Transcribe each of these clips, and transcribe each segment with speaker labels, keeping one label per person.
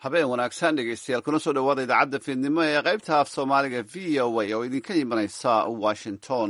Speaker 1: habeen wanaagsan dhegeystayaal kuna soo dhawaada idaacadda fiidnimo ee qaybta af soomaaliga v o a oo idinka imanaysa washington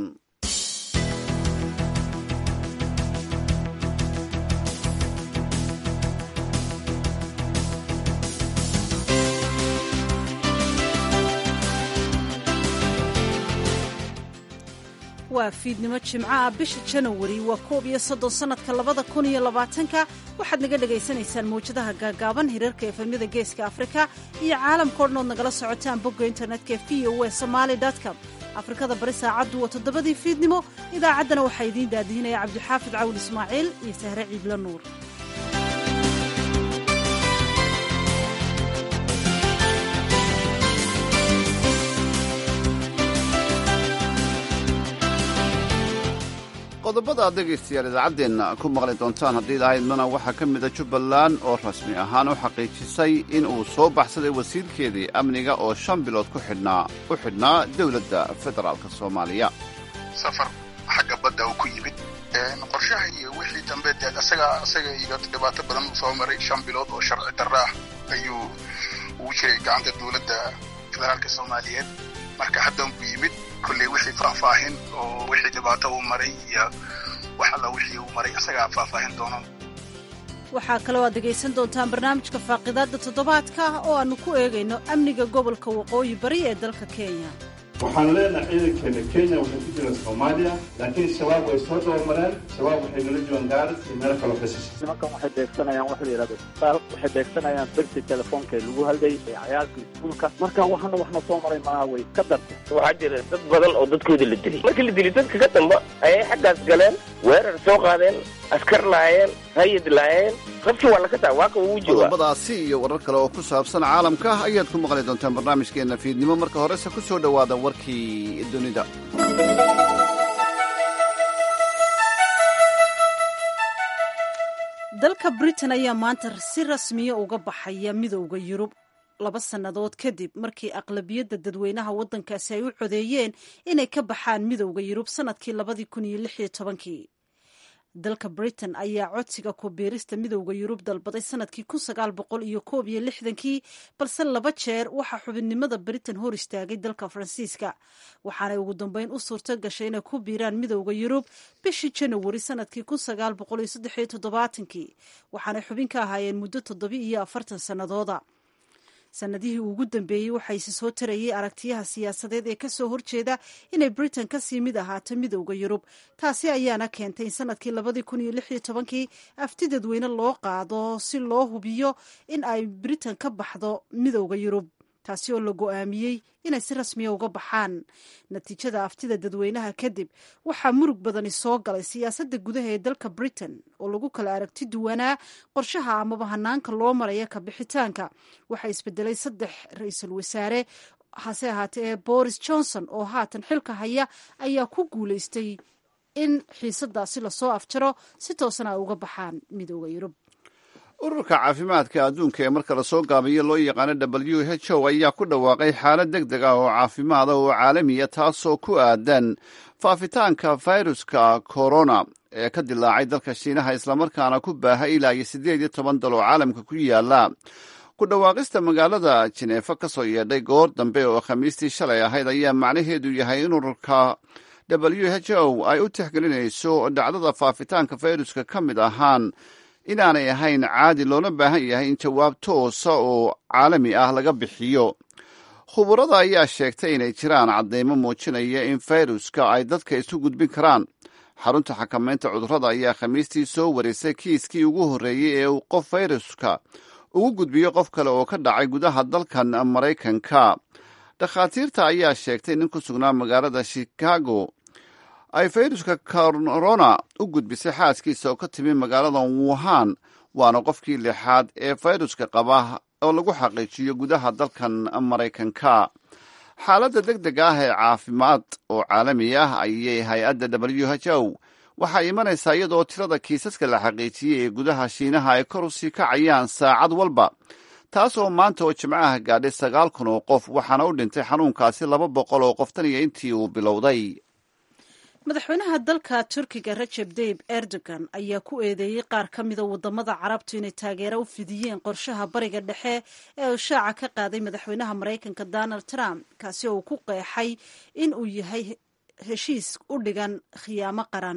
Speaker 2: waa fiidnimo jimcaha bisha janawari waa koob iyo soddon sannadka labada kun iyo labaatanka waxaad naga dhagaysanaysaan mawjadaha gaagaaban hirarka efemyada geeska afrika iyo caalamkao dhan ood nagala socotaan bogga internetka v o e somaali com afrikada bari saacaddu waa toddobadii fiidnimo idaacaddana waxaa idiin daadihinaya cabdixaafid cawul ismaaciil iyo sahre ciidla nuur
Speaker 1: qodobada aad dhegaystayaal idaacaddeenna ku maqli doontaan haddii lahaydmana waxaa ka mida jubbaland oo rasmi ahaan u xaqiijisay in uu soo baxsaday wasiirkeedii amniga oo shan bilood ku xidhnaa u xidhnaa dowladda federaalk soomaaliya
Speaker 3: safar xagga badda uu ku yimid qorshaha iyo wixii dambe dee isaga isaga iyo dhibaato badan uu soo maray shan bilood oo sharci darro ah ayuu ugu jiray gacanta dowladda federaalka soomaaliyeed marka haddan buu yimid kolley wixii faahfaahin oo wixii dhibaato uu maray iyo wax alla wixii uu maray isagaa faahfaahin doono
Speaker 2: waxaa kaloo aad dhegaysan doontaan barnaamijka faaqidaadda toddobaadka oo aannu ku eegayno amniga gobolka waqooyi bari ee dalka kenya
Speaker 4: waxaan leenahay ciidankeena kenya waxay ku jiraan soomaaliya laakiin shabaab way soo dabamareen shabaab waxay nala joogaan gaaris iyo meelo kaloo kasisha
Speaker 5: nimankan waxay beegsanayaan waxa la yidhahdo isbitaal waxay beegsanayaan birti telefoonka ee lagu halday ee cayaalka iskuulka marka waxana waxna soo maray maaha way ka dartay
Speaker 6: waxaa jira dad badan oo dadkooda la dilay markii la dilay dadka ka damba ayay xaggaas galeen weerar soo qaadeen askar laayeen hayad laayeen qofkii waa laka taa waa ka uu jooga
Speaker 1: qodobadaasi iyo warar kale oo ku saabsan caalamka ayaad ku maqli doontaan barnaamijkeenna fiidnimo marka horese ku soo dhowaada warkii dunida
Speaker 2: dalka britain ayaa maanta si rasmiya uga baxaya midowda yurub laba sannadood kadib markii aqlabiyadda dadweynaha waddankaasi ay u codeeyeen inay ka baxaan midowda yurub sannadkii labadii kun iyo lix iyo tobankii dalka britain ayaa codsiga ku biirista midowda yurub dalbaday sanadkii kun sagaal boqol iyo koob iyo lixdankii balse laba jeer waxaa xubinnimada britain hor istaagay dalka faransiiska waxaanay ugu dambeyn u suurto gashay inay ku biiraan midowda yurub bishii janawari sanadkii kun sagaal boqol iyo saddex iyo toddobaatankii waxaanay xubin ka ahaayeen muddo toddoba iyo afartan sannadooda sanadihii ugu dambeeyey waxayse soo tarayay aragtiyaha siyaasadeed ee kasoo horjeeda inay britain kasii mid ahaato midowda yurub taasi ayaana keentay in sanadkii labadii kun iyo lix iyo tobankii afti dadweyne loo qaado si loo hubiyo in ay britain ka baxdo midowda yurub taasi oo la go-aamiyey inay si rasmiya uga baxaan natiijada aftida dadweynaha kadib waxaa murug badani soo galay siyaasadda gudaha ee dalka britain oo lagu kala aragti duwanaa qorshaha amaba hanaanka loo maraya ka bixitaanka waxaa isbedelay saddex ra-iisul wasaare hase ahaatee ee boris johnson oo haatan xilka haya ayaa ku guuleystay in xiisadaasi lasoo afjaro si toosana ay uga baxaan midooda yurub
Speaker 1: ururka caafimaadka adduunka ee marka lasoo gaabiyo loo yaqaano w h o ayaa ku dhawaaqay xaalad deg deg ah oo caafimaada oo caalamiya taasoo ku aadan faafitaanka fayruska corona ee ka dilaacay dalka shiinaha islamarkaana ku baahay ilaa iyo siddeed iyo toban dal oo caalamka ku yaala ku dhawaaqista magaalada jineefa ka soo yeedhay goor dambe oo khamiistii shalay ahayd ayaa macnaheedu yahay in ururka w h o ay u tixgelinayso dhacdada faafitaanka fayruska ka mid ahaan inaanay ahayn caadi loona baahan yahay in jawaab toosa oo caalami ah laga bixiyo khubarada ayaa sheegtay inay jiraan caddeymo muujinaya in fayruska ay dadka isu gudbin karaan xarunta xakamaynta cudurrada ayaa khamiistii soo warisay kiiskii ugu horreeyey ee uu qof fayruska ugu gudbiyo qof kale oo ka dhacay gudaha dalkan maraykanka dhakhaatiirta ayaa sheegtay nin ku sugnaa magaalada chicago ay fayruska corona u gudbisay xaaskiisa oo ka timi magaalada wuhan waana qofkii lixaad ee fayruska qaba oo lagu xaqiijiyo gudaha dalkan maraykanka xaaladda deg deg ah ee caafimaad oo caalami ah ayay hay-adda w h o waxaa imanaysaa iyadoo tirada kiisaska la xaqiijiyey ee gudaha shiinaha ay kor usii kacayaan saacad walba taas oo maanta oo jimcaha gaadhay sagaal kun oo qof waxaana u dhintay xanuunkaasi laba boqol oo qof tan iyo intii uu bilowday
Speaker 2: madaxweynaha dalka turkiga rajeb tayib erdogan ayaa ku eedeeyey qaar ka mida wadamada carabtu inay taageero u fidiyeen qorshaha bariga dhexe ee uu shaaca ka qaaday madaxweynaha maraykanka donald trump kaasi oo uu ku qeexay in uu yahay heshiis u dhigan khiyaamo qaran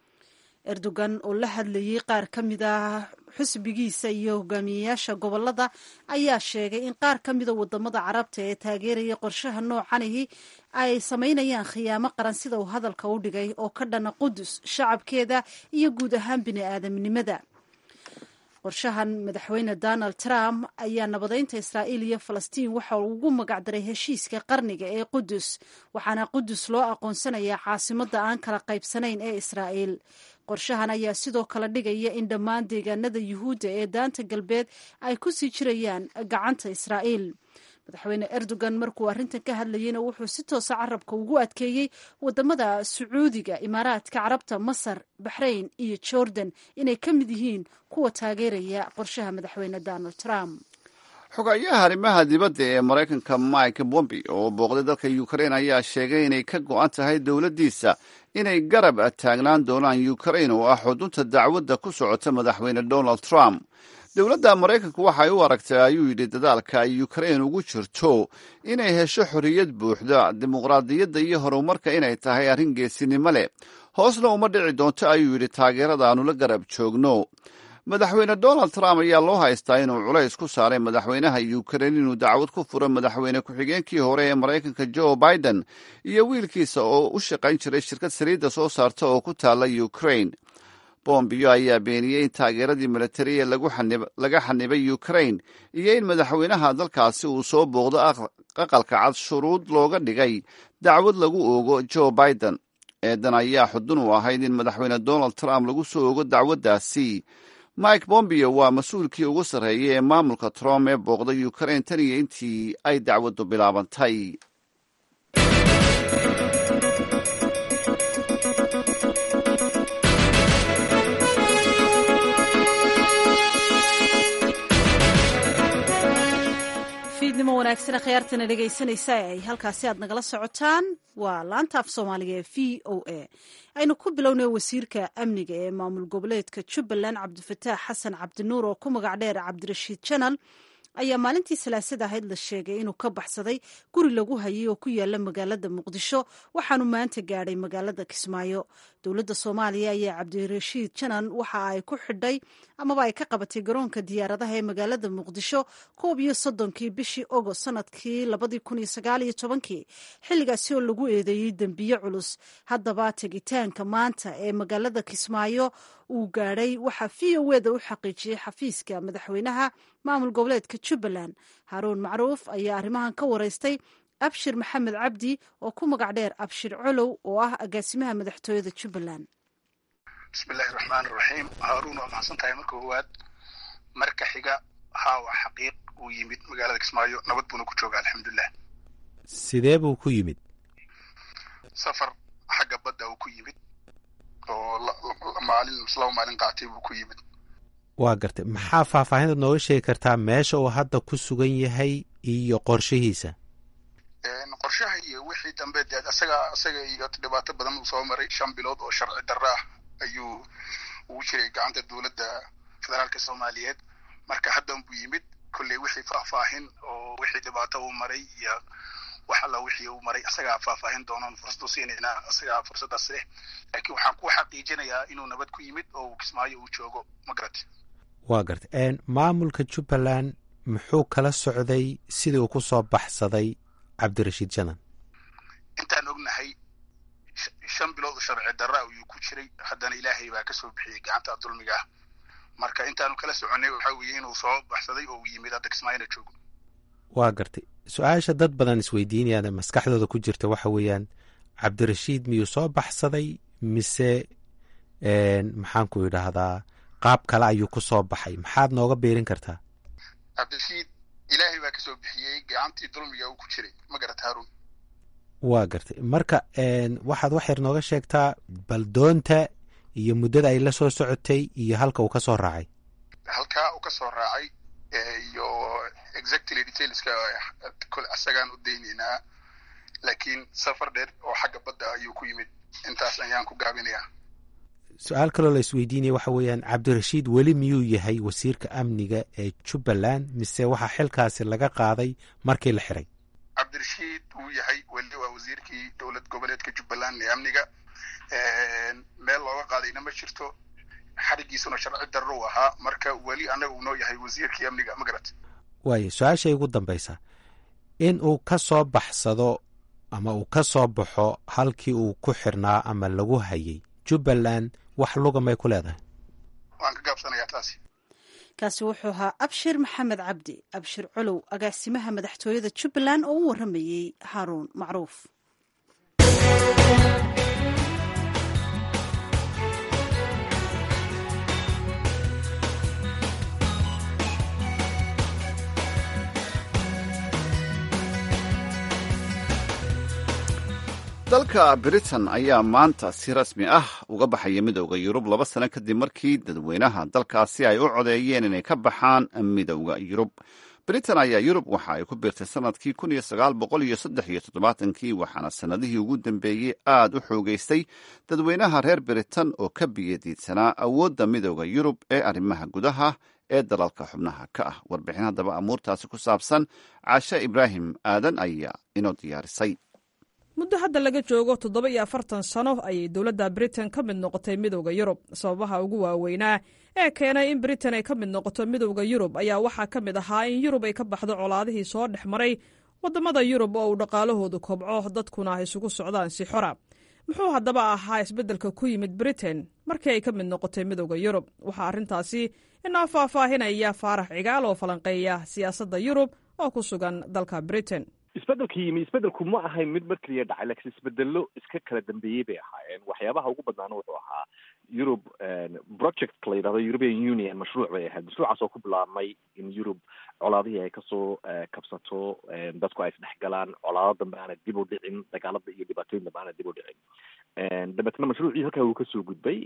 Speaker 2: erdogan oo la hadlayey qaar ka mid ah xusbigiisa iyo hogaamiyeyaasha gobolada ayaa sheegay in qaar ka mida wadamada carabta ee taageeraya qorshaha noocanihi ay samaynayaan khiyaamo qaran sida uu hadalka u dhigay oo ka dhana qudus shacabkeeda iyo guud ahaan bini aadamnimada qorshahan madaxweyne donald trump ayaa nabadeynta israa'iil iyo falastiin waxa uu ugu magacdaray heshiiska qarniga ee qudus waxaana qudus loo aqoonsanayaa caasimadda aan kala qaybsanayn ee israa'iil qorshahan ayaa sidoo kale dhigaya in dhammaan deegaanada yuhuudda ee daanta galbeed ay ku sii jirayaan gacanta israa'iil madaxweyne erdogan markuu arrintan ka hadlayeyna wuxuu si toosa carabka ugu adkeeyey wadamada sacuudiga imaaraadka carabta masar baxrayn iyo jordan inay ka mid yihiin kuwa taageeraya qorshaha madaxweyne donald trump
Speaker 1: xogayaha arrimaha dibadda ee maraykanka mike bombi oo booqday dalka ukrain ayaa sheegay inay ka go-an tahay dowladdiisa inay garab taagnaan doonaan ukrain oo ah xudunta dacwadda ku socota madaxweyne donald trump dowladda maraykanku waxay u aragtay ayuu yidhi dadaalka ay ukrain ugu jirto inay hesho xorriyad buuxda dimuqraadiyadda iyo horumarka inay tahay arrin geesinimo leh hoosna uma dhici doonto ayuu yidhi taageerada aanu la garab joogno madaxweyne donald trump ayaa loo haystaa inuu culays ku saaray madaxweynaha ukrain inuu dacwad ku furo madaxweyne ku-xigeenkii hore ee maraykanka joe biden iyo wiilkiisa oo u shaqayn jiray shirkad saliidda soo saarta oo ku taalla ukrain bombiyo ayaa beeniyey in taageeradii militari ee laga xanibay ukrain iyo in madaxweynaha dalkaasi uu soo booqdo aqalka cad shuruud looga dhigay dacwad lagu oogo joe biden eedan ayaa xudun u ahayd in madaxweyne donald trump lagu soo ogo dacwaddaasi mike bombio waa mas-uulkii ugu sarreeyay ee maamulka trump ee booqday ukrain tan iyo intii ay dacwaddu bilaabantay
Speaker 2: fiidnimo wanaagsan khiyaartana dhegaysanaysa ay halkaasi aad nagala socotaan waa laanta af soomaaliga ee v o a aynu ku bilownay wasiirka amniga ee maamul goboleedka jubbaland cabdifataax xasan cabdinuur oo ku magac dheer cabdirashiid janal ayaa maalintii salaasada ahayd la sheegay inuu ka baxsaday guri lagu hayay oo ku yaala magaalada muqdisho waxaanu maanta gaadhay magaalada kismaayo dowladda soomaaliya ayaa cabdirashiid janan waxa ay ku xidhay amaba ay ka qabatay garoonka diyaaradaha ee magaalada muqdisho koob iyo soddonkii bishii ogost sanadkii labadii kun iyo sagaal iyo tobankii xilligaasi oo lagu eedeeyey dembiye culus haddaba tegitaanka maanta ee magaalada kismaayo uu gaadhay waxaa v o eda u xaqiijiyey xafiiska madaxweynaha maamul goboleedka jubbaland haaruun macruuf ayaa arrimahan ka wareystay abshir maxamed cabdi oo ku magac dheer abshir colow oo ah agaasimaha madaxtooyada jubbaland
Speaker 3: bismillahi raxmaani raxiim haaruun waa maxadsan tahay marka koowaad marka xiga haa waa xaqiiq uu yimid magaalada kismaayo nabad buuna ku jooga alxamdulilah
Speaker 7: sidee buu ku yimid
Speaker 3: safar xagga badda uu ku yimid oo maalin laba maalin qaatay buu ku yimid
Speaker 7: waa gartay maxaa faahfaahintaad nooga sheegi kartaa meesha uu hadda ku sugan yahay iyo qorshihiisa
Speaker 3: qorshaha iyo wixii dambe dee asaga asaga iyo dhibaato badan uu soo maray shan bilood oo sharci darro ah ayuu ugu jiray gacanta dowladda federaalka soomaaliyeed marka haddan buu yimid kolley wixii faahfaahin oo wixii dhibaato uu maray iyo wax alla wixii uu maray asagaa faahfaahin doonoon fursad u siinaynaa asagaa fursaddaas leh laakiin waxaan ku xaqiijinayaa inuu nabad ku yimid oo kismaayo uu joogo ma garati
Speaker 7: waa gartay maamulka jubbaland muxuu kala socday sidii uu ku soo baxsaday cabdirashiid janan
Speaker 3: intaan ognahay shan bilood oo sharci darra ayuu ku jiray haddana ilaahay baa ka soo bixiyey gacanta dulmiga ah marka intaanu kala soconay waxaa weeye inuu soo baxsaday oo uu yimid hadda kismaayona joogo
Speaker 7: waa gartay su-aasha dad badan isweydiinayaan maskaxdooda ku jirta waxa weeyaan cabdirashiid miyuu soo baxsaday mise maxaanku idhaahdaa qaab kale ayuu ku soo baxay maxaad nooga beerin kartaa
Speaker 3: cabdirashiid ilaahay baa ka soo bixiyey gacantii dulmiga uu ku jiray ma garata haarun
Speaker 7: waa gartay marka waxaad wax yar nooga sheegtaa bal doonta iyo muddada ay la soo socotay iyo halka uu ka soo raacay
Speaker 3: halkaa uu ka soo raacay iyo exactly detailska kole asagaan u daynaynaa laakiin safar dheer oo xagga badda ayuu ku yimid intaas ayaan ku gaabinayaa
Speaker 7: su-aal kaloo la isweydiinaya waxa weeyaan cabdirashiid weli miyuu yahay wasiirka amniga ee jubbaland mise waxaa xilkaasi laga qaaday markii la xiray
Speaker 3: cabdirashiid wuu yahay weli waa wasiirkii dowlad goboleedka jubbaland ee amniga meel looga qaadayna ma jirto xarigiisuna sharci darro u ahaa marka weli annaga uu noo yahay wasiirkii amniga magarat
Speaker 7: waayo su-aashay ugu dambaysa in uu ka soo baxsado ama uu ka soo baxo halkii uu ku xirnaa ama lagu hayay jubbaland wax luga may ku leedahay
Speaker 3: waan ka gaabsanayaa taasi
Speaker 2: kaasi wuxuu ahaa abshir maxamed cabdi abshir colow agaasimaha madaxtooyada jubbaland oo u warramayey haaruun macruuf
Speaker 1: dalka britain ayaa maanta si rasmi ah uga baxaya midowda yurub laba sano kadib markii dadweynaha dalkaasi ay u codeeyeen inay ka baxaan midowda yurub britain ayaa yurub waxa ay ku biirtay sanadkii kun iyo sagaal boqol iyo saddex iyo toddobaatankii waxaana sannadihii ugu dambeeyey aad u xoogeystay dadweynaha reer britain oo ka biyadiidsanaa awoodda midowda yurub ee arrimaha gudaha ee dalalka xubnaha ka ah warbixin haddaba amuurtaasi ku saabsan caashe ibraahim aadan ayaa inoo diyaarisay
Speaker 8: muddo hadda laga joogo toddoba iyo afartan sano ayay dowladda britain ka mid noqotay midowda yurub sababaha ugu waaweynaa ee keenay in britain ay ka mid noqoto midowda yurub ayaa waxaa ka mid ahaa in yurub ay ka baxdo colaadihii soo dhex maray waddamada yurub oo uu dhaqaalahoodu kobco dadkuna ay isugu socdaan si xora muxuu haddaba ahaa isbeddelka ku yimid britain markii ay ka mid noqotay midowda yurub waxaa arrintaasi inoo faahfaahinaya faarax cigaal oo falanqeeya siyaasadda yurub oo ku sugan dalka britain
Speaker 5: isbedelka yimi isbedelku ma ahayn mid mar keliya dhacay lakiin isbedelo iska kala dambeeyey bay ahaayeen waxyaabaha ugu badnaana wuxuu ahaa yurub project la yidhahdo european union mashruuc bay ahayd mashruucaas oo ku bilaabmay in yurub colaadihii ay kasoo kabsato dadku ay isdhex galaan colaado dambe aana dib u dhicin dagaalada iyo dhibaatooyin dambe aana dib u dhicin dabeetna mashruucii halkaa uu kasoo gudbay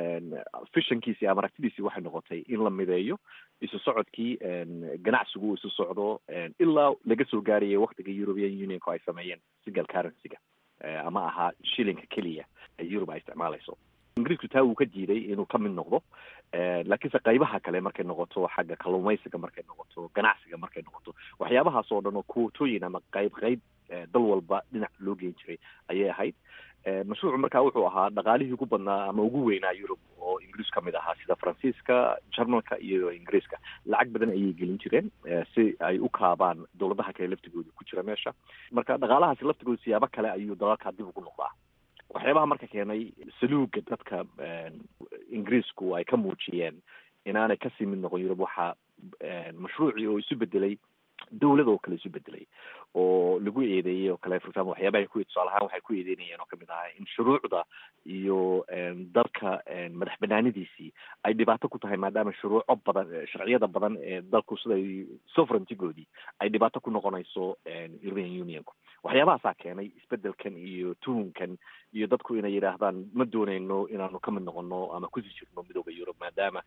Speaker 5: fishankiisi ama aragtidiisii waxay noqotay in la mideeyo isu socodkii ganacsigu uu isu socdo ilaa laga soo gaarayay waktiga european unionku ay sameeyeen single currency-ga ama ahaa shilinka keliya ee yurub ay isticmaalayso ingiriisku taa wuu ka diiday inuu ka mid noqdo laakiinse qaybaha kale markay noqoto xagga kalluumaysiga markay noqoto ganacsiga markay noqoto waxyaabahaas oo dhan oo kuwatooyin ama qayb qayb dal walba dhinac loo geen jiray ayay ahayd mashruucu markaa wuxuu ahaa dhaqaalihii ugu badnaa ama ugu weynaa yurub oo ingiriis ka mid ahaa sida faransiiska jarmalka iyo ingiriiska lacag badan ayay gelin jireen si ay u kaabaan dowladaha kale laftigooda ku jira meesha marka dhaqaalahaasi laftigooda siyaabo kale ayuu dalalkaa dib ugu noqdaa waxyaabaha marka keenay saluuga dadka ingiriisku ay ka muujiyeen inaanay kasii mid noqon yurub waxaa mashruucii oo isu bedelay dowlad oo kale isu bedelay oo lagu eedeeyey oo kale for example waxyaabaha ku tusaale ahaan waxay ku eedeynayeen oo kamid ahaa in shuruucda iyo dalka madax banaanidiisii ay dhibaato ku tahay maadaama shuruuco badan sharciyada badan ee dalku siday sovereigntygoodii ay dhibaato ku noqonayso european unionku waxyaabahaasaa keenay isbedelkan iyo tuhunkan iyo dadku inay yidhaahdaan ma dooneyno inaanu ka mid noqono ama kusii jirno midooda yurub maadaama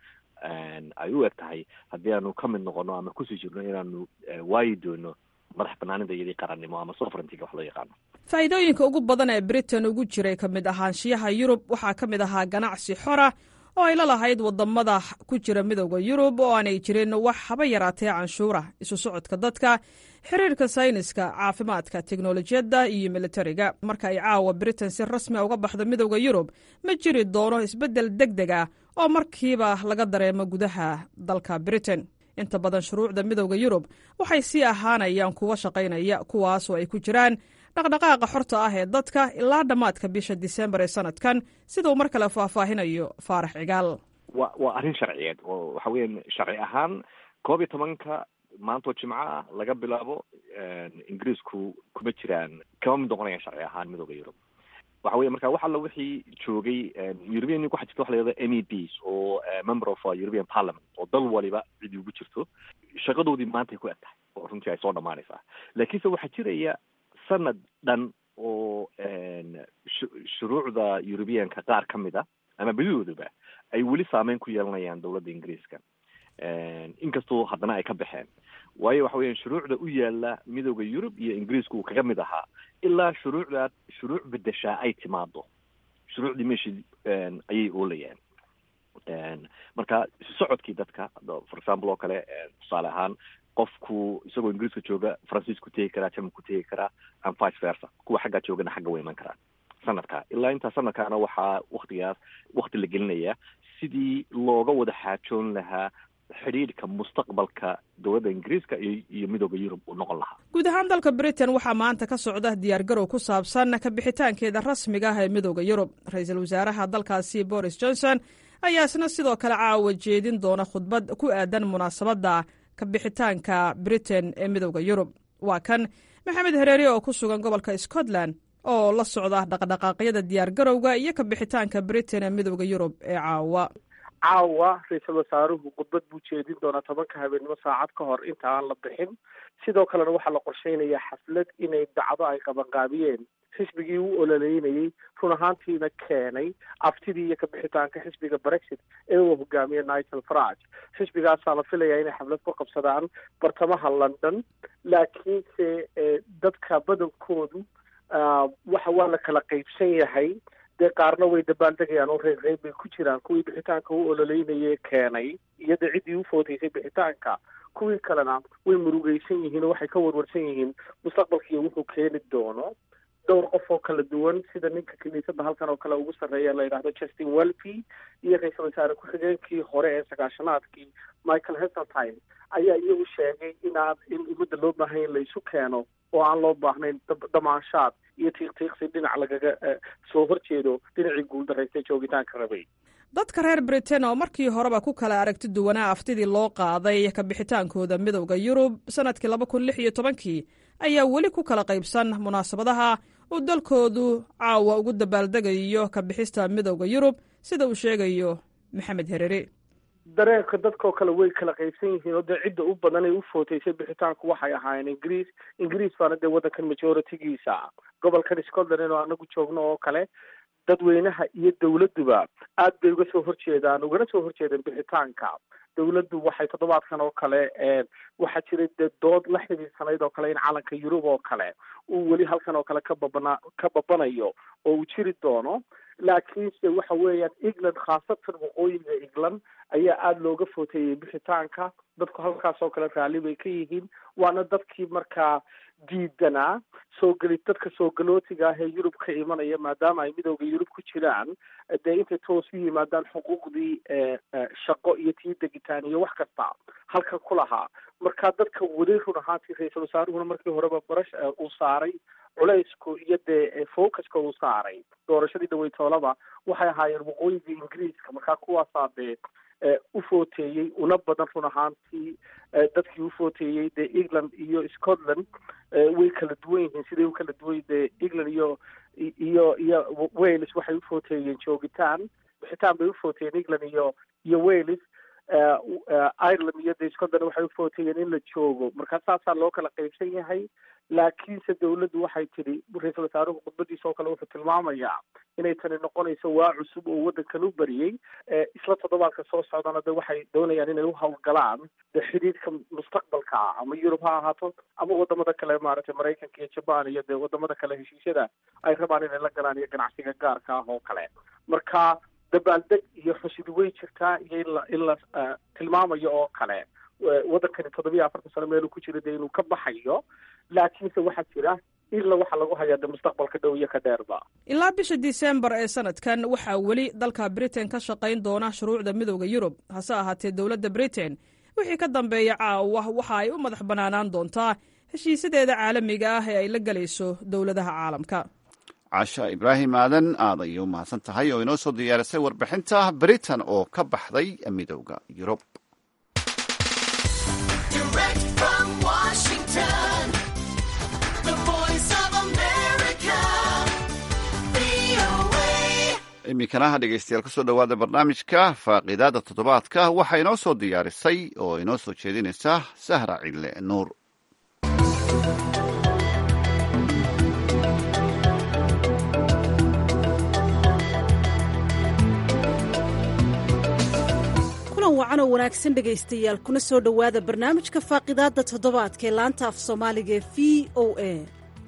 Speaker 5: ay u eg tahay haddii aanu ka mid noqono ama kusii jirno inaanu waayi doono madax banaanida iyadii qarannimo ama sovereigntyga wax loo yaqaano
Speaker 8: faa'iidooyinka ugu badan ee britain ugu jiray ka mid ahaanshiyaha yurub waxaa ka mid ahaa ganacsi xora oo ay la lahayd wadamada ku jira midowda yurub oo aanay jirin wax haba yaraatee canshuura isu socodka dadka xiriirka sayniska caafimaadka teknolojiyadda iyo militariga marka ay caawa britain si rasmia uga baxdo midowda yurub ma jiri doono isbeddel deg deg ah oo markiiba laga dareemo gudaha dalka britain inta badan shuruucda midowda yurub waxay sii ahaanayaan kuwa shaqaynaya kuwaasoo ay ku jiraan dhaqdhaqaaqa xorta ah ee dadka ilaa dhammaadka bisha disembar ee sanadkan siduu mar kale faahfaahinayo faarax cigaal
Speaker 5: wa waa arrin sharciyeed oo waxa weyan sharci ahaan koob iyo tobanka maantoo jimco ah laga bilaabo ingiriisku kuma jiraan kama mid noqonayaan sharci ahaan midooda yurub waxa weya marka wax alla wixii joogay european waxa jirta waxa la yihahdo m e bs oo member of european parliament oo dal waliba cidi ugu jirto shaqadoodii maantay ku eg tahay oo runtii ay soo dhamaanaysaa laakiinse waxaa jiraya sanad dhan oo shuruucda europeanka qaar ka mid a ama bedidooduba ay weli saameyn ku yeelanayaan dowladda ingiriiska inkastoo haddana ay ka baxeen waayo waxa weeyaan shuruucda u yaala midooda yurub iyo ingiriisku uu kaga mid ahaa ilaa shuruucdaa shuruuc bedeshaa ay timaado shuruucdii meeshii ayay oolayaan marka isu socodkii dadka for example oo kale tusaale ahaan qofku isagoo ingiriiska jooga faransiisku tegi karaa germanku tegi karaa and vice versa kuwa xaggaa joogana xagga way iman karaan sanadka ilaa intaa sanadkaana waxaa waktigaas wakti la gelinaya sidii looga wada xaajoon lahaa xidhiidhka mustaqbalka dowladda ingiriiska iyo midooda yurub uu noqon lahaa
Speaker 8: guud ahaan dalka britain waxaa maanta ka socda diyaargarow ku saabsan ka bixitaankeeda rasmiga ah ee midooda yurub ra-iisul wasaaraha dalkaasi boris johnson ayaa isna sidoo kale caawa jeedin doona khudbad ku aadan munaasabadda ka bixitaanka britain ee midooda yurub waa kan maxamed hareeri oo ku sugan gobolka scotland oo la socda dhaqdhaqaaqyada diyaargarowga iyo ka bixitaanka britain ee midooda yurub ee caawa
Speaker 9: caawa ra-iisul wasaaruhu khudbad buu jeedin doonaa tobanka habeenimo saacad ka hor inta aan la bixin sidoo kalena waxaa la qorsheynayaa xaflad inay dacdo ay qabanqaabiyeen xisbigii u ololeynayey run ahaantiina keenay aftidii iyo kabixitaanka xisbiga brexit ee uu hogaamiye nigel farage xisbigaasaa la filayaa inay xaflad ku qabsadaan bartamaha london laakiinse dadka badankoodu waxa waa la kala qeybsan yahay dee qaarna way dabaaldegayaan oo reer reer bay ku jiraan kuwii bixitaanka u ololeynayee keenay iyo dee ciddii u foodaysay bixitaanka kuwii kalena way murugeysan yihiin oo waxay ka warwarsan yihiin mustaqbalkiiyo wuxuu keeni doono dhowr qof oo kala duwan sida ninka kiniisadda halkan oo kale ugu sarreeya la yidhahdo justin welby iyo ra-iisul wasaare ku-xigeenkii hore ee sagaashanaadkii michael heseltine ayaa iyagu sheegay inaan in ummadda loo baahanya in laysu keeno oo aan loo baahnayn damaanshaad iyo tiiqtiiqsi dhinac lagaga soo horjeedo dhinacii guuldaraystay joogitaanka rabay
Speaker 8: dadka reer britain oo markii horeba ku kala aragti duwanaa aftidii loo qaaday ka bixitaankooda midowda yurub sanadkii laba kun lix iyo tobankii ayaa weli ku kala qaybsan munaasabadaha uu dalkoodu caawa ugu dabaaldegayo ka bixista midowda yurub sida uu sheegayo maxamed herere
Speaker 9: dareenka dadkoo kale way kala qaybsan yihiin oo dee cidda u badan ay u footaysay bixitaanku waxay ahaayeen ingiriis ingiriis baana dee waddankan majoritigiisa gobolkan scotland inuu anagu joogno oo kale dadweynaha iyo dawladduba aad bay uga soo horjeedaan ugana soo horjeedeen bixitaanka dawladdu waxay toddobaadkan oo kale waxaa jiray dee dood la xidhiidsanayd oo kale in calanka yurub oo kale uu weli halkan oo kale ka babana ka babanayo oo uu jiri doono laakiinse waxa weeyaan england khaasatan waqooyiga england ayaa aada looga footeeyey bixitaanka dadku halkaas oo kale raalli bay ka yihiin waana dadkii markaa diidanaa soo geli dadka soo galootiga ah ee yurub ka imanaya maadaama ay midowda yurub ku jiraan dee intay toos u yimaadaan xuquuqdii shaqo iyo tii degitaan iyo wax kasta halkan ku lahaa marka dadka weli run ahaantii ra-iisul wasaaruhuna markii horeba barash uu saaray culaysku iyo dee focuska uu saaray doorashadii dhaweytoolaba waxay ahaayeen waqooyiga ingiriiska markaa kuwaasaa dee u footeeyey una badan run ahaantii dadkii u footeeyey dee england iyo scotland way kala duwan yihiin siday u kala duwan dee england iyo iyo iyo wales waxay u footeeyeen joogitaan bixitaan bay u footeeyeen england iyo iyo wales ireland iyo dee scotland waxay u footeeyeen in la joogo markaa saasaa loo kala qaybsan yahay laakiinse dawladdu waxay tidhi ra-iisul wasaaruhu khudbadiisa oo kale wuxuu tilmaamayaa inay tani noqonayso waa cusub oo waddankan u bariyey isla toddobaadka soo socdana de waxay doonayaan inay u hawlgalaan de xidhiidhka mustaqbalka ah ama yurub ha ahaato ama wadamada kale maaragtay maraykanka iyo jabaan iyo dee wadamada kale heshiisyada ay rabaan inay la galaan iyo ganacsiga gaarka ah oo kale marka dabaaldeg iyo xushidi way jirtaa iyo in la in la tilmaamayo oo kale waddankani toddobiyo afartan sano meeluu ku jira dee inuu ka baxayo laakiinse waxaa jira ila waxaa lagu hayaa de mustaqbalka dhow iyo ka dheerba
Speaker 8: ilaa bisha disembar ee sanadkan waxaa weli dalka britain ka shaqayn doona shuruucda midowda yurub hase ahaatee dowladda britain wixii ka dambeeya caawa waxa ay u madax bannaanaan doontaa heshiisadeeda caalamiga ah ee ay la gelayso dowladaha caalamka
Speaker 1: casha ibraahim aadan aad ayay u mahadsan tahay oo inoo soo diyaarisay warbixinta britain oo ka baxday midowda yurub iminkana dhegeystayaal kusoo dhowaada barnaamijka faaqiidaada toddobaadka waxaa inoo soo diyaarisay oo inoo soo jeedinaysa sahra cille nuur
Speaker 2: kulan wacan oo wanaagsan dhegaystayaal kuna soo dhowaada barnaamijka faaqidaadda toddobaadka ee laanta af soomaaliga ee v o a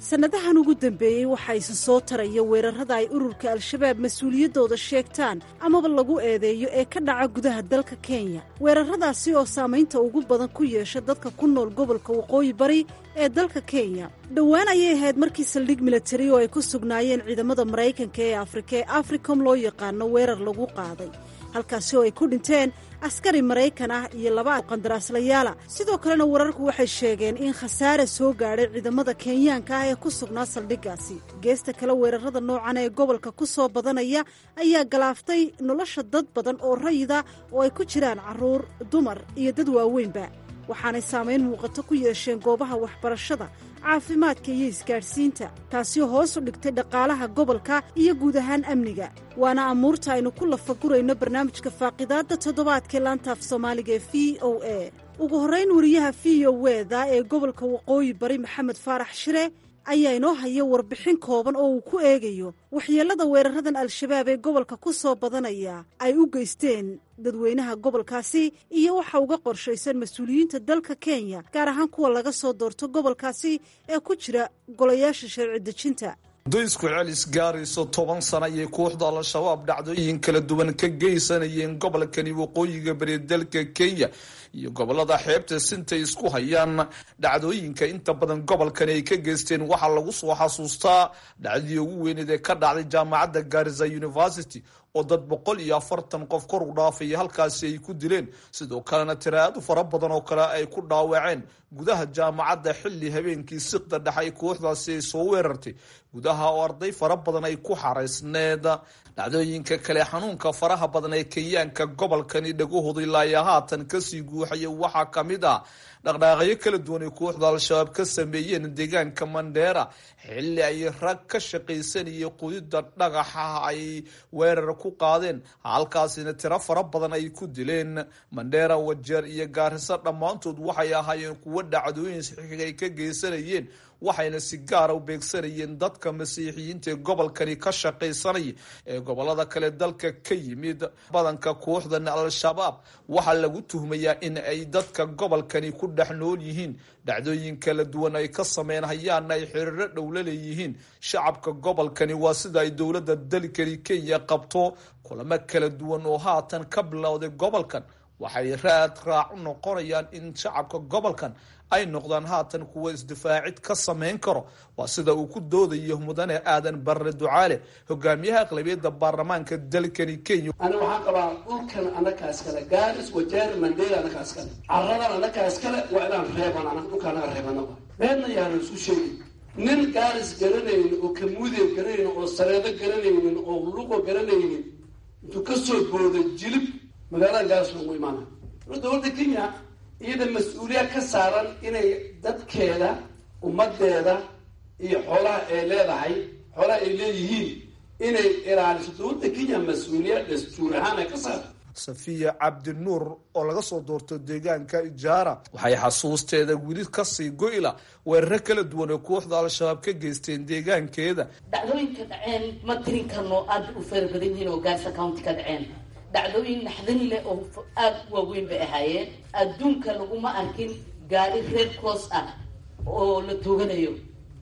Speaker 2: sannadahan ugu dambeeyey waxaa isa soo taraya weerarrada ay ururka al-shabaab mas-uuliyaddooda sheegtaan amaba lagu eedeeyo ee ka dhaca gudaha dalka kenya weerarradaasi oo saamaynta ugu badan ku yeesha dadka ku nool gobolka waqooyi bari ee dalka kenya dhowaan ayay ahayd markii saldhig militari oo ay ku sugnaayeen ciidamada maraykanka ee afrika ee africom loo yaqaano weerar lagu qaaday halkaasi oo ay ku dhinteen askari maraykan ah iyo laba qandaraaslayaala sidoo kalena wararku waxay sheegeen in khasaare soo gaadhay ciidamada kenyaanka ah ee ku sugnaa saldhiggaasi geesta kale weerarrada noocan ee gobolka ku soo badanaya ayaa galaaftay nolosha dad badan oo rayida oo ay ku jiraan carruur dumar iyo dad waaweynba waxaanay saamayn muuqato ku yeesheen goobaha waxbarashada caafimaadka iyo isgaadhsiinta taasi hoos u dhigtay dhaqaalaha gobolka iyo guud ahaan amniga waana amuurta aynu ku lafagurayno barnaamijka faaqidaadda toddobaadkee laantaaf soomaaliga ee v o a ugu horrayn wariyaha v o weda ee gobolka waqooyi bari maxamed faarax shire ayaa inoo haya warbixin kooban oo uu ku eegayo waxyeellada weeraradan al-shabaab ee gobolka ku soo badanaya ay u geysteen dadweynaha gobolkaasi iyo waxa uga qorshaysan mas-uuliyiinta dalka kenya gaar ahaan kuwa laga soo doorto gobolkaasi ee ku jira golayaasha sharci dejinta
Speaker 10: doysku celis gaarayso toban sana ayay kooxda al-shabaab dhacdooyin kala duwan ka geysanayeen gobolkani waqooyiga bari dalka kenya iyo gobolada xeebta sintay isku hayaan dhacdooyinka inta badan gobolkani ay ka geysteen waxaa lagu soo xasuustaa dhacdadii ugu weyneed ee ka dhacday jaamacadda garisa university oo dad boqol iyo afartan qof kor u dhaafaya halkaasi ay ku dileen sidoo kalena tiraado fara badan oo kale ay ku dhaawaceen gudaha jaamacadda xilli habeenkii siqda dhexay kooxdaasi ay soo weerartay gudaha oo arday fara badan ay ku xaraysneed dhacdooyinka kale xanuunka faraha badan ee kenyaanka gobolkani dhagahooda ilaayo haatan kasii guuxaya waxaa ka mid ah dhaqdhaaqyo kala duwan ay kooxda al-shabaab ka sameeyeen deegaanka mandheera xilli ay rag ka shaqaysanayay qudida dhagaxa ay weerar ku qaadeen halkaasina tiro fara badan ay ku dileen mandheera wajeer iyo gaariso dhammaantood waxay ahaayeen kuwo dhacdooyin saxiixiga ay ka geysanayeen waxayna si gaara u beegsanayeen dadka masiixiyiinta ee gobolkani ka shaqaysanaya ee gobolada kale dalka ka yimid badanka kooxdan al-shabaab waxaa lagu tuhmayaa in ay dadka gobolkani ku dhex nool yihiin dhacdooyin kala duwan ay ka sameyn hayaana ay xiriiro dhowla leeyihiin shacabka gobolkani waa sida ay dowladda dalkani kenya qabto kulamo kala duwan oo haatan ka bilowday gobolkan waxay raad raac u noqonayaan in shacabka gobolkan ay noqdaan haatan kuwa isdifaacid ka samayn karo waa sida uu ku doodayo mudane aadan barre ducaale hogaamiyaha aqlabiyadda baarlamaanka dalkani kenya
Speaker 11: ani waxaan qabaa dhulkan anakaas kale gaaris wajeer mandela anakaas kale caradan anakaas kale waa inaan reeban an dhulka anaga reebana beedna yaana isku sheegi nin gaaris garanaynin oo kamuudeeb garanaynin oo sareedo garanaynin oo luqo garanaynin intuu kasoo booday jilib magaalada gaaris lagu imaana dowladda kenya iyada mas-uuliya ka saaran inay dadkeeda ummadeeda iyo xoolaha ay leedahay xoolaha ay leeyihiin inay ilaaliso dowladda kenya mas-uuliya dastuur ahaan ay ka saarto
Speaker 10: safiya cabdinuur oo laga soo doorto deegaanka ijaara waxay xasuusteeda weli kasii goyla weeraro kala duwan oo kooxda al-shabaab ka geysteen deegaankeeda
Speaker 12: dhacdooyinka dhaceen ma tirin karno aada u fara badan yihiin oo gaarsa county ka dhaceen dhacdooyin naxdin leh oo aada u waaweyn bay ahaayeen adduunka laguma arkin gaari red cross ah oo la tooganayo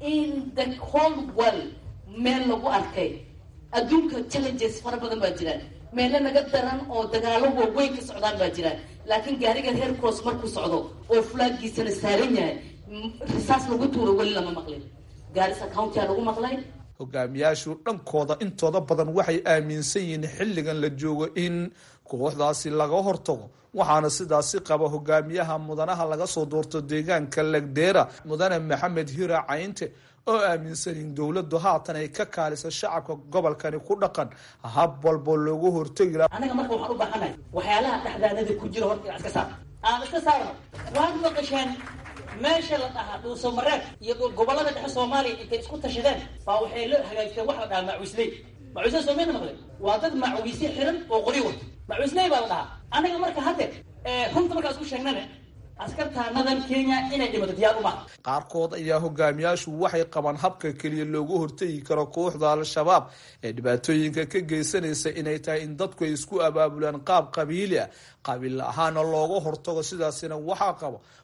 Speaker 12: in the whole world meel lagu arkay adduunka challenges fara badan baa jiraan meelo naga daran oo dagaalo waaweyn ka socdaan baa jiraan laakiin gaariga red cross markuu socdo oo flaagiisana saaran yahay risaas lagu tuuro weli lama maqlin gaarisa county a lagu maqlay
Speaker 10: hogaamiyaashu dhankooda intooda badan waxay aaminsan yihiin xilligan la joogo in kooxdaasi laga hortago waxaana sidaasi qaba hogaamiyaha mudanaha laga soo doorto deegaanka legdera mudane maxamed hira caynte oo aaminsan in dowladdu haatan ay ka kaaliso shacabka gobolkani ku dhaqan hab walbo loogu hortegi laha
Speaker 12: anaga marka waxaan u baahanahay waxyaalaha dhexdaanada ku jira horta inaad iska saarno aan iska saarno waad maqasheen meesha la dhahaa dhuusamareeb iyo gobolada dhexe soomaaliya intay isku tashadeen baa waxay la hagaajisteen waxa la dhahaa macuisley macuisley soo mayna maqleen waa dad macuisye xiran oo qori wato macuisley baa la dhahaa anaga marka hadde runta markaa isku sheegnane askartaanadan kenya inay dhimato diyaar uma
Speaker 10: qaarkood ayaa hogaamiyaashu waxay qabaan habka keliya loogu hortegi karo kooxda al-shabaab ee dhibaatooyinka ka geysanaysa inay tahay in dadku ay isku abaabulaan qaab qabiili ah qabiil ahaana looga hortago sidaasina waxaa qabo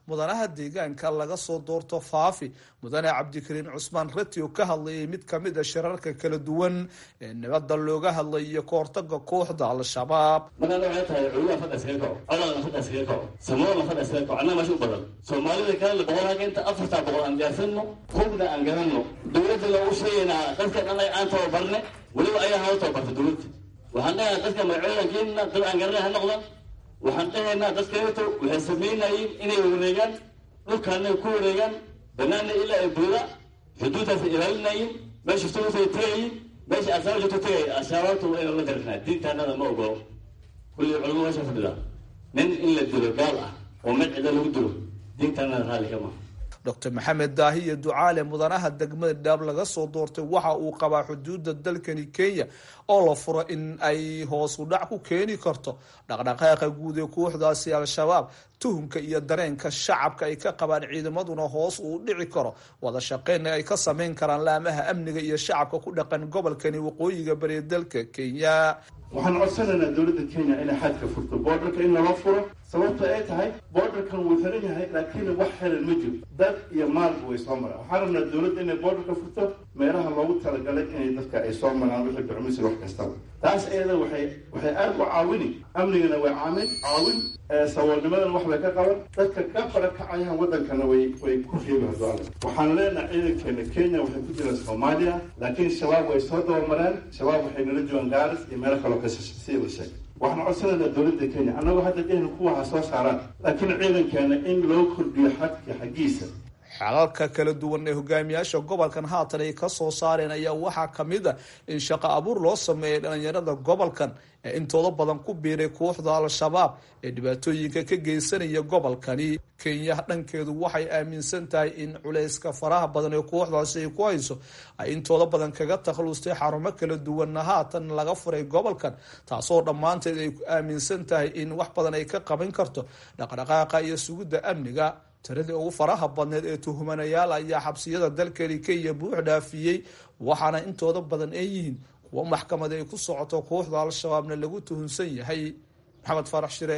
Speaker 10: mudanaha deegaanka laga soo doorto faafi mudane cabdikariin cusmaan rati oo ka hadlayay mid kamid a shirarka kala duwan ee nabadda looga hadlay iyo kahortaga kooxda al-shabaab
Speaker 13: magaalada waxay tahay culimaa fadha iskaga kaco codadna fadha iskaga kaco samoolna fadha iskaga kaco annaga meesha u badan soomaalida kalena boqol hageenta afartaa boqol aan diyaarsanno hubna aan garanno dowladda loogu sheegaynaa dadkan annaga aan tababarne weliba ayaa noo tababarta dowladda waxaan dhahaynaa dadka magacoodan keenina dad aan garanay ha noqdan waxaan dhahaynaa dadkaeto waxay samaynayeen inay wareegaan dhulkaana ku wareegaan banaana ilaa ay buuda xuduudaasay ilaalinayeen meesha sugusay tagayiin meesha asaaba joogto tagay ashaababtu waa inaan la darinaa diintaanada ma ogolo kulli culamo meesha fadhida nin in la dilo gaal ah oo mid cida lagu dilo diintaanada raalli ka maha
Speaker 10: docr maxamed daahiye ducaale mudanaha degmada dhaab laga soo doortay waxa uu qabaa xuduudda dalkani kenya oo la furo in ay hoosu dhac ku keeni karto dhaqdhaqaaqa guud ee kooxdaasi al-shabaab tuhumka iyo dareenka shacabka ay ka qabaan ciidamaduna hoos uu dhici karo wada shaqeynna ay ka sameyn karaan laamaha amniga iyo shacabka ku dhaqan gobolkani waqooyiga bari dalka kenya
Speaker 4: waxaan codsanaynaa dowladda kenya inay xadka furto boordarka in lala furo sababta ay tahay boordarkan wuu xiran yahay laakiin wax xiran ma jiro dad iyo maalba way soo maraan waxaan rabnaa dowladda inay boordarka furto meelaha loogu talagalay inay dadka ay soo maraan wixii bicmisi wax kastaba taas iyada waxay waxay aada u caawini amnigana way caamin caawin saboolnimadana wax bay ka qaban dadka ka barakacayaan waddankana way way ku reebi hadoale waxaan leenahay ciidankeena kenya waxay ku jiraan soomaaliya laakiin shabaab way soo dabamareen shabaab waxay nala joogaan gaaris iyo meelo kaloo ka sii la sheegay waxaan codsanaynaa dowladda kenya annagoo hadda dhehna kuwa ha soo saaraan laakiin ciidankeena in loo kordhiyo xadka xaggiisa
Speaker 10: xalalka kala duwan ee hogaamiyaasha gobolkan haatan ay ka soo saareen ayaa waxaa ka mid a in shaqo abuur loo sameeyay dhalinyarada gobolkan ee intooda badan ku biiray kooxda al-shabaab ee dhibaatooyinka ka geysanaya gobolkani kenya dhankeedu waxay aaminsan tahay in culayska faraha badan ee kooxdaasi ay ku hayso ay intooda badan kaga takhlustay xarumo kala duwanna haatan laga furay gobolkan taasoo dhammaanteed ay aaminsan tahay in wax badan ay ka qaban karto dhaqdhaqaaqa iyo sugidda amniga tiradii ugu faraha badneed ee tuhumanayaal ayaa xabsiyada dalkani kenya buux dhaafiyey waxaana intooda badan ay yihiin kuwo maxkamad ay ku socoto kooxda al-shabaabna lagu tuhunsan yahay maxamed farax shire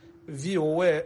Speaker 10: v o a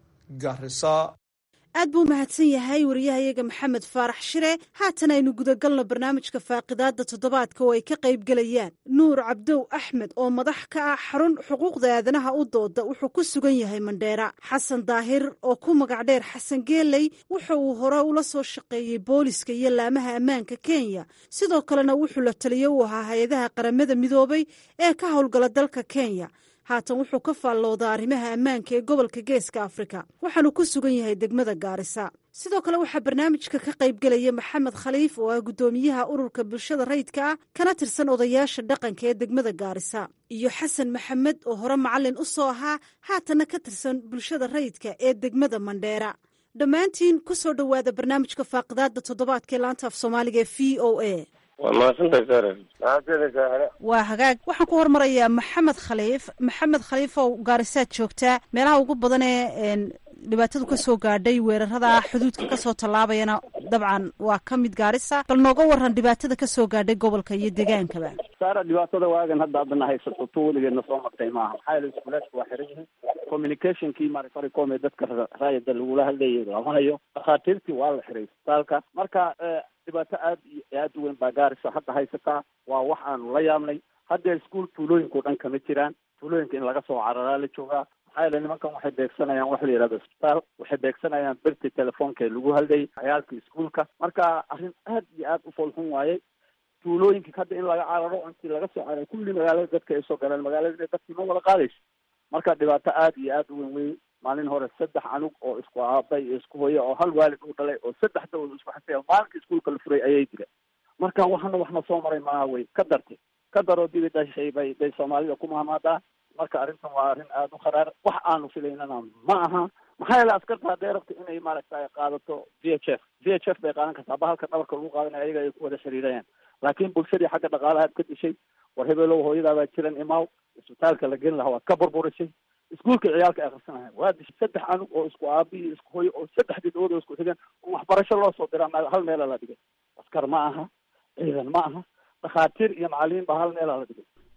Speaker 10: garisa
Speaker 2: aad buu mahadsan yahay wariyahayaga maxamed faarax shire haatan aynu gudagalno barnaamijka faaqidaada toddobaadka oo ay ka qayb gelayaan nuur cabdow axmed oo madax ka ah xarun xuquuqda aadanaha u dooda wuxuu ku sugan yahay mandheera xasan daahir oo ku magac dheer xasan geeley wuxa uu hore ula soo shaqeeyey booliska iyo laamaha ammaanka kenya sidoo kalena wuxuu la taliyo u ahaa hay-adaha qaramada midoobay ee ka howlgala dalka kenya haatan wuxuu ka faalloodaa arrimaha ammaanka ee gobolka geeska afrika waxaanu ku sugan yahay degmada gaarisa sidoo kale waxaa barnaamijka ka qayb gelaya maxamed khaliif oo ah guddoomiyaha ururka bulshada rayidka ah kana tirsan odayaasha dhaqanka ee degmada gaarisa iyo xasan maxamed oo hore macalin u soo ahaa haatanna ka tirsan bulshada rayidka ee degmada mandheera dhammaantiin ku soo dhowaada barnaamijka faaqidaada toddobaadka ee laanta af soomaaliga ee v o a
Speaker 6: waa mahadsantahay sare mahadsantahay sare
Speaker 2: waa hagaag waxaan ku hormarayaa maxamed khaliif maxamed khaliif oo gaarisaad joogtaa meelaha ugu badan ee dhibaatadu ka soo gaadhay weerarada xuduudka kasoo tallaabayana dabcan waa ka mid gaarisa bal nooga waran dhibaatada kasoo gaadhay gobolka iyo degaankaba
Speaker 14: saara dhibaatada waagan hadda adana haysato to weligeedna soo martay maaha maxaa yeele iskuulaadka waa xiran yihiin communicationkii marfaricom ee dadka raayada lagula hadlayay lama hayo dhakhaatiirtii waa la xiray isbitaalka marka dhibaato aad iyo aad u weyn baa gaarisa hadda haysataa waa wax aanu la yaabnay hadda iskuol tuulooyinka o dhan kama jiraan tuulooyinka in laga soo cararaa la joogaa maxaa yeele nimankan waxay beegsanayaan wax la yihahdo isbitaal waxay beegsanayaan berti telefoonka ee lagu hadlayay cayaalka iskuolka marka arrin aad iyo aad u foolxun waaye tuulooyinka hadda in laga cararo intii laga soo cararay kulli magaalada dadka ay soo galeen magaalada dadkii ma wada qaadayso marka dhibaato aad iyo aad u weyn wey maalin hore saddex anug oo isku aabay iyo isku hoya oo hal waalid u dhalay oo saddex dawad isku xisay maalinka iskuolka la furay ayay jireen marka waxana waxna soo maray maaha wey ka dartay ka daroo dibi dhashay bay bay soomaalida ku mahmaadaa marka arrintan waa arrin aada u kharaar wax aanu filaynana ma aha maxaa yeele askarta hadday rabto inay maaragtay qaadato v h f v h f bay qaadan kartaa bahalka dhabarka lagu qaadanaya ayaga ay ku wada xiriirayaan laakiin bulshadii xagga dhaqaalahaad ka dishay war hebelow hooyadaabaa jiran imaaw isbitaalka la geli lahaa waad ka burburisay iskuolka ciyaalka ay akhrisanahayn waa dishay saddex anug oo isku aabi iyo isku hoyo oo saddex gidhood oo isku xigeen oo waxbarasho loo soo diraa hal meela la dhigay askar ma aha ciidan ma aha dhakhaatiir iyo macalimiin baa hal meela la dhigay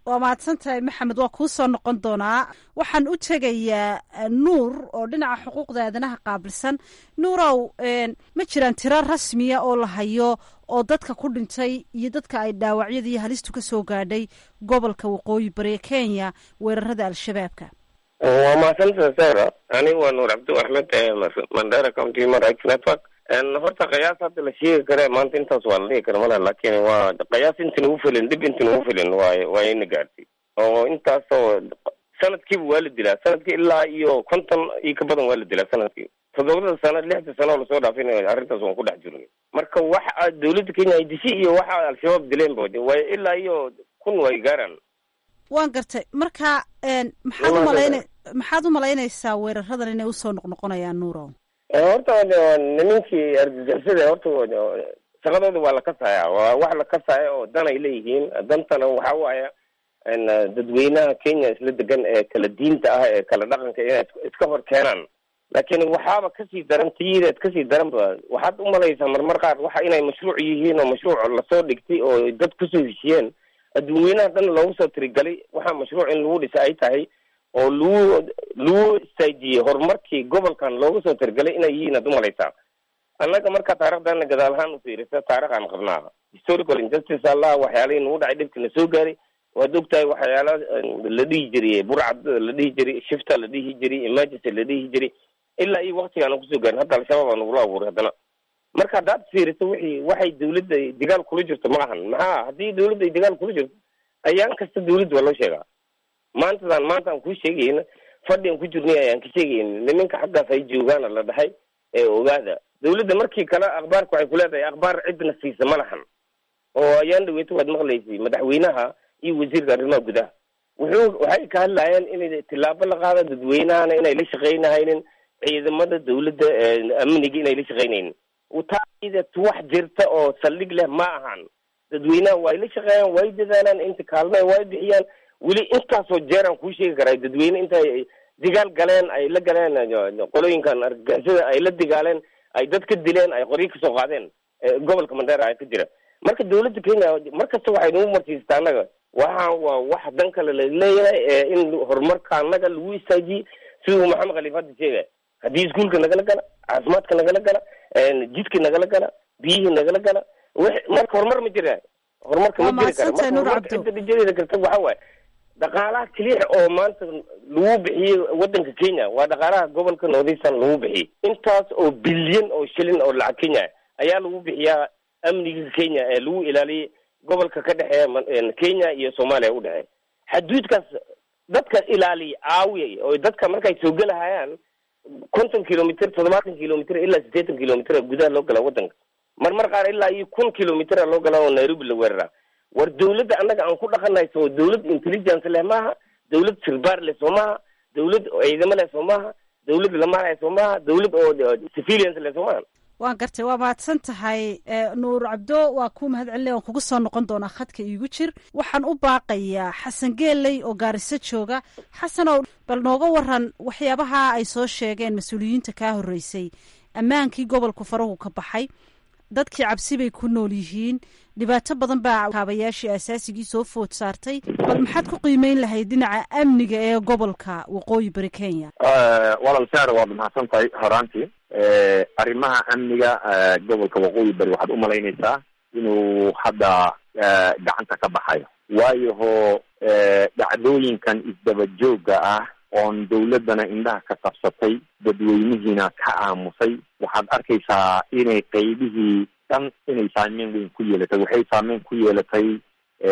Speaker 2: waa mahadsan tahay maxamed waa kuu soo noqon doonaa waxaan u tegayaa nuur oo dhinaca xuquuqda aadanaha qaabilsan nuurow ma jiraan tiro rasmiya oo la hayo oo dadka ku dhintay iyo dadka ay dhaawacyada iyo halistu ka soo gaadhay gobolka waqooyi bari ee kenya weerarada al-shabaabka
Speaker 6: waa mahadsantaha sara ani waa nuur cabdi axmed mandera county human rights network horta qiyaas hadda la sheegi kare maanta intaas waa la dhihi kara malaha laakin waa qiyaas inti nagu filin dhib inti nagu filin waay waa ina gaartay oo intaasoo sanadkiiba waa la dilaa sanadkii ilaa iyo konton iyo ka badan waa la dilaa sanadkii toddobada sano lixda sano oo lasoo dhaafin arrintaas waan ku dhex jirnay marka waxa dawladda kenya ay dishi iyo waxa al-shabaab dileenba way ilaa iyo kun way gaaraan
Speaker 2: waan gartay marka maxaad umalayna maxaad u malaynaysaa weeraradan inay usoo noqnoqonayaan nuurow
Speaker 6: horta nimankii argagixisada horta shaqadooda waa la kasaya waa wax la kasaya oo dan ay leeyihiin dantana waxa waaya dadweynaha kenya isla degan ee kala diinta ah ee kala dhaqanka inay iska hor keenaan laakiin waxaaba kasii daran tiyideed kasii daranba waxaad umalaysaa marmar qaar waxa inay mashruuc yihiin oo mashruuc lasoo dhigtay oo dad kusoo heshiyeen dadweynaha dhan loogu soo tirigalay waxaa mashruuc in lagu dhisa ay tahay oo lagu lagu istaajiyey horumarkii gobolkan looga soo tirigalay inay yihiin ad umalaysaa annaga markaa taarikhdaana gadaal ahaan ufiirisa taarikh aan qabnaa historical injustice allah waxyaalihii nagu dhacay dhibkii na soo gaaray waad ogtahay waxyaala la dhihi jiray burcad la dhihi jiray shifta la dhihi jiray emergency la dhihi jiray ilaa iyo waktigaana kusoo gaarin hadda al-shabaab aa nagula abuuray haddana marka haddaad fiiriso wixii waxay dawladda dagaal kula jirto ma ahan maxaa haddii dawladda ay dagaal kula jirto ayaan kasta dawladda waa loo sheegaa maantadan maanta aan kuu sheegayna fadhi aan ku jirnay ayaan ka sheegayna nimanka xaggaas ay joogaana la dhahay ee ogaada dawladda markii kale akhbaarka waxay ku leedahay akhbaar cidna siisa ma lahan oo ayaan dhaweyto waad maqlaysay madaxweynaha iyo wasiirka arrimaha gudaha wuxuu waxay ka hadlayeen inay tillaabo la qaado dadweynahana inay la shaqaynahaynin ciidamada dawladda amniga inay la shaqaynaynin taida wax jirta oo saldhig leh ma ahan dadweynaha way la shaqeeyaan way dadaalaan inta kaalme way bixiyaan weli intaasoo jeeraan kuu sheegi karaa dadweyne intay digaal galeen ay la galeen qolooyinkan argagixisada ay la digaaleen ay dad ka dileen ay qoryo kasoo qaadeen gobolka mandheera ay ka jira marka dawladda kenya markasta waxay nagu marsiistaa annaga waxa waa wax dan kale la leeyahay in horumarka annaga lagu istaajiyey siduu maxamed khaliif hadda sheegay haddii iskuolka nagala gala caafimaadka nagala gala jidka nagala gala biyihii nagala gala marka horumar ma jira horumarka ma jiri kara marka horumarka cidda dhijadeeda karta waxa waaye dhaqaalaha keliya oo maanta lagu bixiyey wadanka kenya waa dhaqaalaha gobolka northeastern lagu bixiyey intaas oo bilyan oo shilin oo lacag kenya ayaa lagu bixiyaa amniga kenya ee lagu ilaaliyey gobolka ka dhexeeya kenya iyo soomaaliya u dhexeeya xaduudkaas dadka ilaaliya caawiya oo dadka markay soo gelahayaan konton kilomitr toddobaatan kilomitr ilaa siddeetan kilomitr gudaha loo galaa wadanka marmar qaar ilaa iyo kun kilomitr loo galaa oo nairobi la weeraraa war dawladda annaga aan ku dhaqanahay soo dawlad intelligence leh maaha dawlad sirbaar leh soo maaha dawlad ciidamo leh soo maaha dawlad lamaanay soo maaha dawlad oo civilians leh soo maaha
Speaker 2: waan gartay waa mahadsan tahay nuur cabdo waa kuu mahad celinay waan kugu soo noqon doonaa khadka iigu jir waxaan u baaqayaa xasan geeley oo gaariso jooga xasanow bal nooga waran waxyaabaha ay soo sheegeen mas-uuliyiinta kaa horreysay ammaankii gobolku farahu ka baxay dadkii cabsi bay ku nool yihiin dhibaato badan baa kaabayaashii asaasigii soo food saartay bal maxaad ku qiimeyn lahayd dhinaca amniga ee gobolka waqooyi bari kenya
Speaker 15: walal saar waad mahadsan tahay horaantii arrimaha amniga gobolka waqooyi bari waxaad umalaynaysaa inuu hadda gacanta ka baxayo waayo ho dhacdooyinkan isdaba joogga ah oon dawladdana indhaha ka qabsatay dadweynihiina ka aamusay waxaad arkaysaa inay qeybihii dhan inay saameyn weyn ku yeelatay waxay saameyn ku yeelatay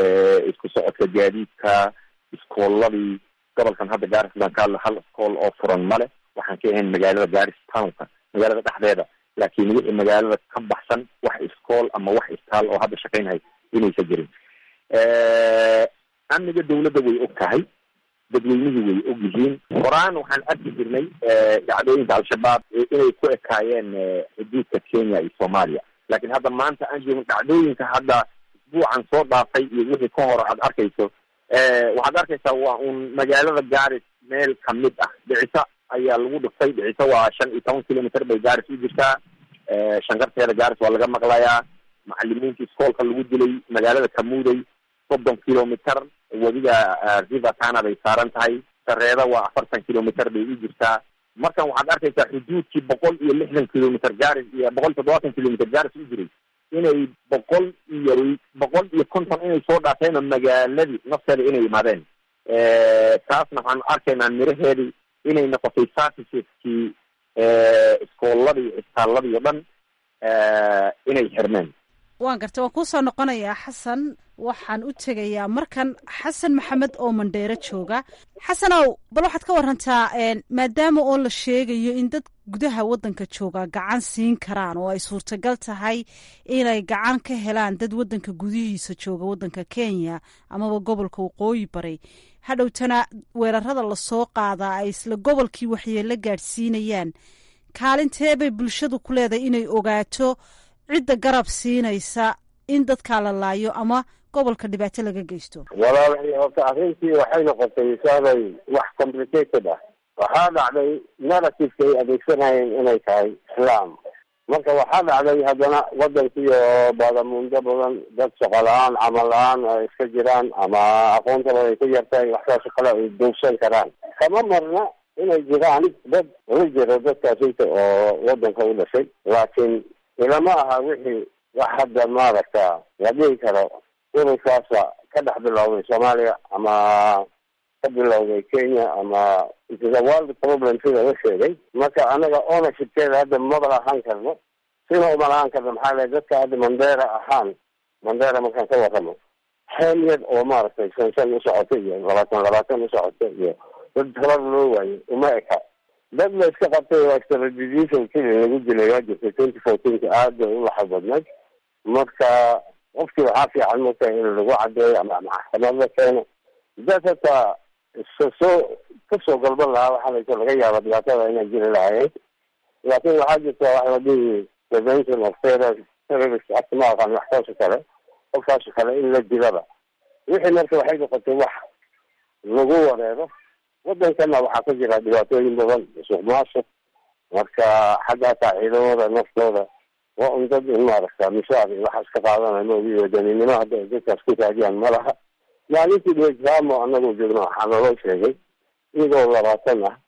Speaker 15: isku socodka gaadiidka iskooladii gobolkan hadda garis baan ka hadla hal iskool oo furan male waxaan ka ahayn magaalada garis townka magaalada dhexdeeda laakiin wixii magaalada ka baxsan wax iskool ama wax istaal oo hadda shaqaynhay inaysa jirin amniga dawladda way og tahay dadweynihii way og yihiin horaan waxaan arki jirnay dhacdooyinka al-shabaab inay ku ekaayeen xuduudka kenya iyo soomaaliya laakiin hadda maanta aan joogin dhacdooyinka hadda isbuucan soo dhaafay iyo wixii ka hor aad arkayso waxaad arkaysaa waa un magaalada garis meel kamid ah dhicisa ayaa lagu dhiftay dhicisa waa shan iyo toban kilomitr bay garis u jirtaa shankarteeda garis waa laga maqlayaa macalimiinta iskoolka lagu dilay magaalada kamuuday soddon kilomitr wadiga river tana bay saaran tahay sareeda waa afartan kilomitr bay u jirtaa markan waxaad arkaysaa xuduudkii boqol iyo lixdan kilomitr garis iyo boqol toddobaatan kilomitr garis u jiray inay boqol iyo boqol iyo konton inay soo dhaafeen magaaladii nafteeda inay yimaadeen taasna waxaanu arkaynaa miraheedii inay noqotay serviceskii iskooladii isbitaaladii o dhan inay xirmeen
Speaker 2: waan gartay waan kuusoo noqonayaa xasan waxaan u tegayaa markan xasan maxamed oo mandheero jooga xasanow bal waxaad ka warantaa maadaama oo la sheegayo in dad gudaha waddanka jooga gacan siin karaan oo ay suurtagal tahay inay gacan ka helaan dad waddanka gudihiisa jooga waddanka kenya amaba gobolka waqooyi bari hadhowtana weerarada lasoo qaadaa ay isla gobolkii waxyeelo gaadhsiinayaan kaalintee bay bulshadu ku leedahay inay ogaato cidda garab siinaysa in dadkaa la laayo ama gobolka dhibaato laga geysto
Speaker 16: walaalahay horta arrintii waxay noqotay saaday wax complicated ah waxaa dhacday narrativeka ay adeegsanayeen inay tahay islaam marka waxaa dhacday haddana wadankii oo baadamuundo badan dad shaqo la-aan camal la-aan ay iska jiraan ama aqoontaba ay ku yartahay waxsaasoo kale ay duugsan karaan kama marna inay jiraan dad la jiro dadkaasita oo wadanka u dhashay laakiin ilama aha wixii wax hadda maaragta la dhihi karo ururkaasa ka dhex bilowday soomaaliya ama ka bilowday kenya ama ita world problem sida la sheegay marka anaga ownershipkeeda hadda maba lahaan karno sina uma lahaan karno maxaa le dadka hadda mandera ahaan mandera markaan ka warramo xeel yar oo maaragtay shan shan u socota iyo labaatan labaatan u socota iyo dad tabar loo waayo uma eka dad la iska qabtay oo extradition kili lagu dilay waa jirtay twenty fourteenka aad bay u laxad badnayd marka qofkii waxaa fiican marka in lagu cadeeyo ama maxkamad la keeno dad hataa soo kasoo galban lahaa waxaa laysa laga yaaba dhibaatada inay jiri lahaayeen laakin waxaa jirta wax la dhihi prevention of terror terrorist act ma aqaan waxkaasoo kale qofkaasoo kale in la dilaba wixii marka waxay noqotay wax lagu wareero wadankana waxaa ka jira dhibaatooyin badan suuq maasuq marka xagga hataa ciidamada naftooda waa un dad in maaragta mishaar iyo waxaas ka qaadanaya maogi wadaninimo hadda dadkaas ku taagiyaan ma laha maalintii dhwejamo anagoo joogno waxaa naloo sheegay iyagoo labaatan ah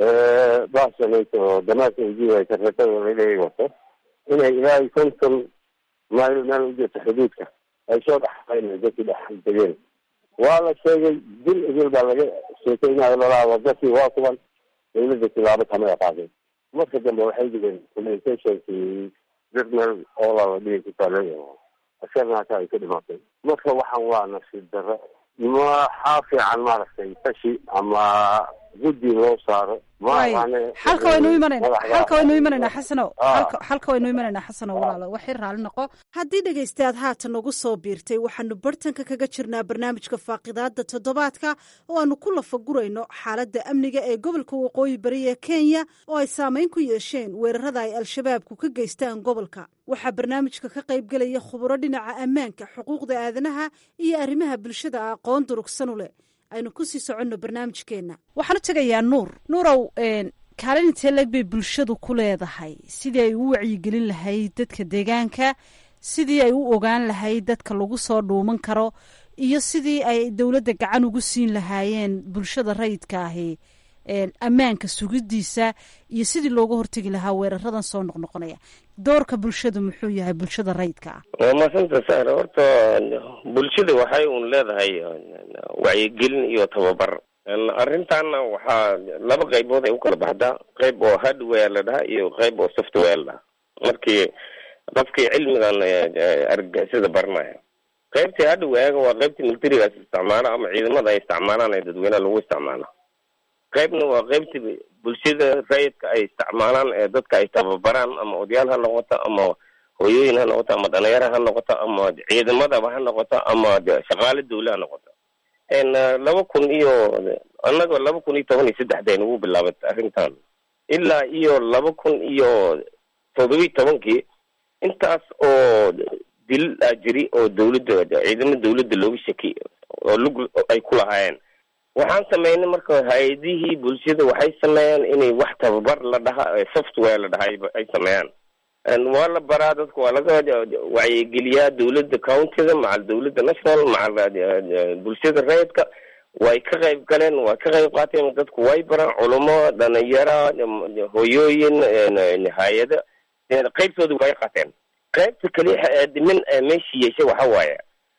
Speaker 16: basanayt oo damaadka ujiiday sarfatada laleeyahy wato inay ilaa iyo konton mayl meel u jirto xuduudka ay soo dhexayn dadkii dhex degeen waa la sheegay dil idil baa laga sheekeynayo lalaha wadakii waa kuban dawladda tilaabo kamay qaadeen marka dambe waxay digeen communicationkii journal oola la dhigi ku taalay oo askarna hata ay ka dhimaatay marka waxaan waa nasiib darro maxaa fiican maaragtay tashi ama guddi loo saaro
Speaker 2: xalka waynu imanayna xalka waynu imanaynaa xasanow xalka waynu imanaynaa xasanow walaalo waxay raali noqo haddii dhegaystayaad haatan nagu soo biirtay waxaanu bartanka kaga jirnaa barnaamijka faaqidaada toddobaadka oo aanu ku lafagurayno xaaladda amniga ee gobolka waqooyi bari ee kenya oo ay saameyn ku yeesheen weerarada ay al-shabaabku ka geystaan gobolka waxaa barnaamijka ka qaybgelaya khuburo dhinaca ammaanka xuquuqda aadanaha iyo arrimaha bulshada aqoon durugsan u leh aynu kusii soconno barnaamijkeenna waxaan u tegayaa nuur nuurow kaalin intee leeg bay bulshadu ku leedahay sidii ay u wacyigelin lahayd dadka deegaanka sidii ay u ogaan lahayd dadka lagu soo dhuuman karo iyo sidii ay dowladda gacan ugu siin lahaayeen bulshada rayidka ahi ammaanka sugidiisa iyo sidii looga hortegi lahaa weeraradan soo noqnoqonaya doorka bulshadu muxuu yahay bulshada rayidka ah
Speaker 6: waa maasanta sar horta bulshada waxay un leedahay wacyigelin iyo tababar arrintaana waxaa laba qaybood ay u kala baxdaa qayb oo hardware la dhahaa iyo qayb oo software la dhahaa markii qofkii cilmigan argagixisada baranaya qaybtii hardware waa qaybtii militarigaas isticmaalo ama ciidamada ay isticmaalaan ee dadweynaha lagu isticmaalo qaybna waa qaybtii bulshada rayidka ay isticmaalaan ee dadka ay tababaraan ama odayaal ha noqoto ama hooyooyin ha noqoto ama dhalinyaro ha noqoto ama ciidamadaba ha noqoto ama shaqaale dawle ha noqoto laba kun iyo annaga laba kun iyo toban iyo saddexda nagu bilaabay arrintan ilaa iyo laba kun iyo todobiyi tobankii intaas oo dil a jiri oo dawladda ciidamo dawladda looga shaki oo lug ay ku lahaayeen waxaan sameynay marka hay-adihii bulshada waxay sameeyaan inay wax tababar la dhaha software la dhaha ay sameeyaan waa la baraa dadka waa laga wacyigeliyaa dawladda countiga macal dawladda national macal bulshada rayidka way ka qayb galeen way ka qayb qaateen dadku way baraan culamo dhalinyara hooyooyin hay-ada qaybtooda way qaateen qaybta kaliya dhimin meesha yeesha waxa waaye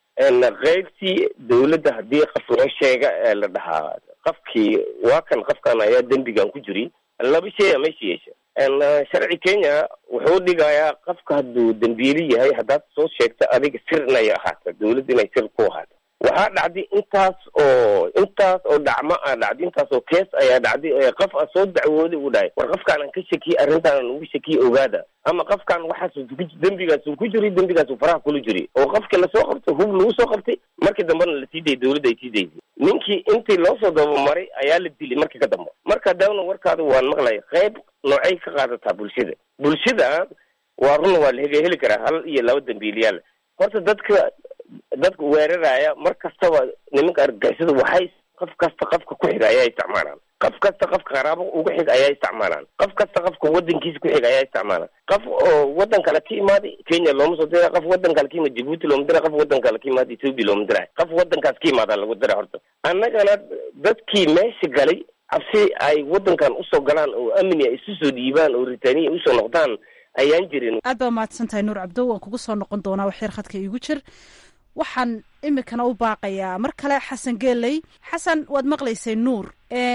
Speaker 6: qaybtii dawladda haddii qof loo sheega la dhahaa qofkii waa kan qofkan ayaa dembigan ku jirin laba shay a meesha yeesha sharci kenya wuxuu dhigayaa qofka hadduu dembiili yahay haddaad soo sheegta adiga sir inay ahaato dawladda inay sir ku ahaato waxaa dhacday intaas oo intaas oo dhacmo a dhacday intaas oo kees ayaa dhacday qof a soo dacwooday uu dhahay war qofkaan ka shakiye arrintaan ugu shakiye ogaada ama qofkaan waxaas dembigaasu ku jiri dembigaasu faraha kula jiri oo qofkii lasoo qabtay hub lagu soo qabtay markii dambena lasii dayay dawladda ay sii daysay ninkii intii loo soo dabamaray ayaa la dilay markii ka dambe marka daawna warkaada waan maqlaya qayb noocay ka qaadataa bulshada bulshada waa run waa la heli karaa hal iyo laba dambiiliyaal horta dadka dadka weeraraya mar kastaba nimanka argagixisada waxay qof kasta qofka ku xiga ayaa isticmaalaan qof kasta qofka qaraabo uga xig ayaa isticmaalaan qof kasta qofka wadankiisa ku xig ayaa isticmaalaan qof oo wadan kale ka imaaday kenya looma soo dira qof wadan kale ka imaad jibuuti looma dira qof wadan kale ka imaad ethoopia looma dira qof wadankaas ka imaadaa lagu dira horta annagana dadkii meesha galay cabsi ay wadankan usoo galaan oo amni ay isu soo dhiibaan oo ritaniya usoo noqdaan ayaan jirin
Speaker 2: aad baa mahadsan tahay nuur cabdo waan kugu soo noqon doonaa wax yar khadka iigu jir waxaan imikana u baaqayaa mar kale xasan geeley xasan waad maqlaysay nuur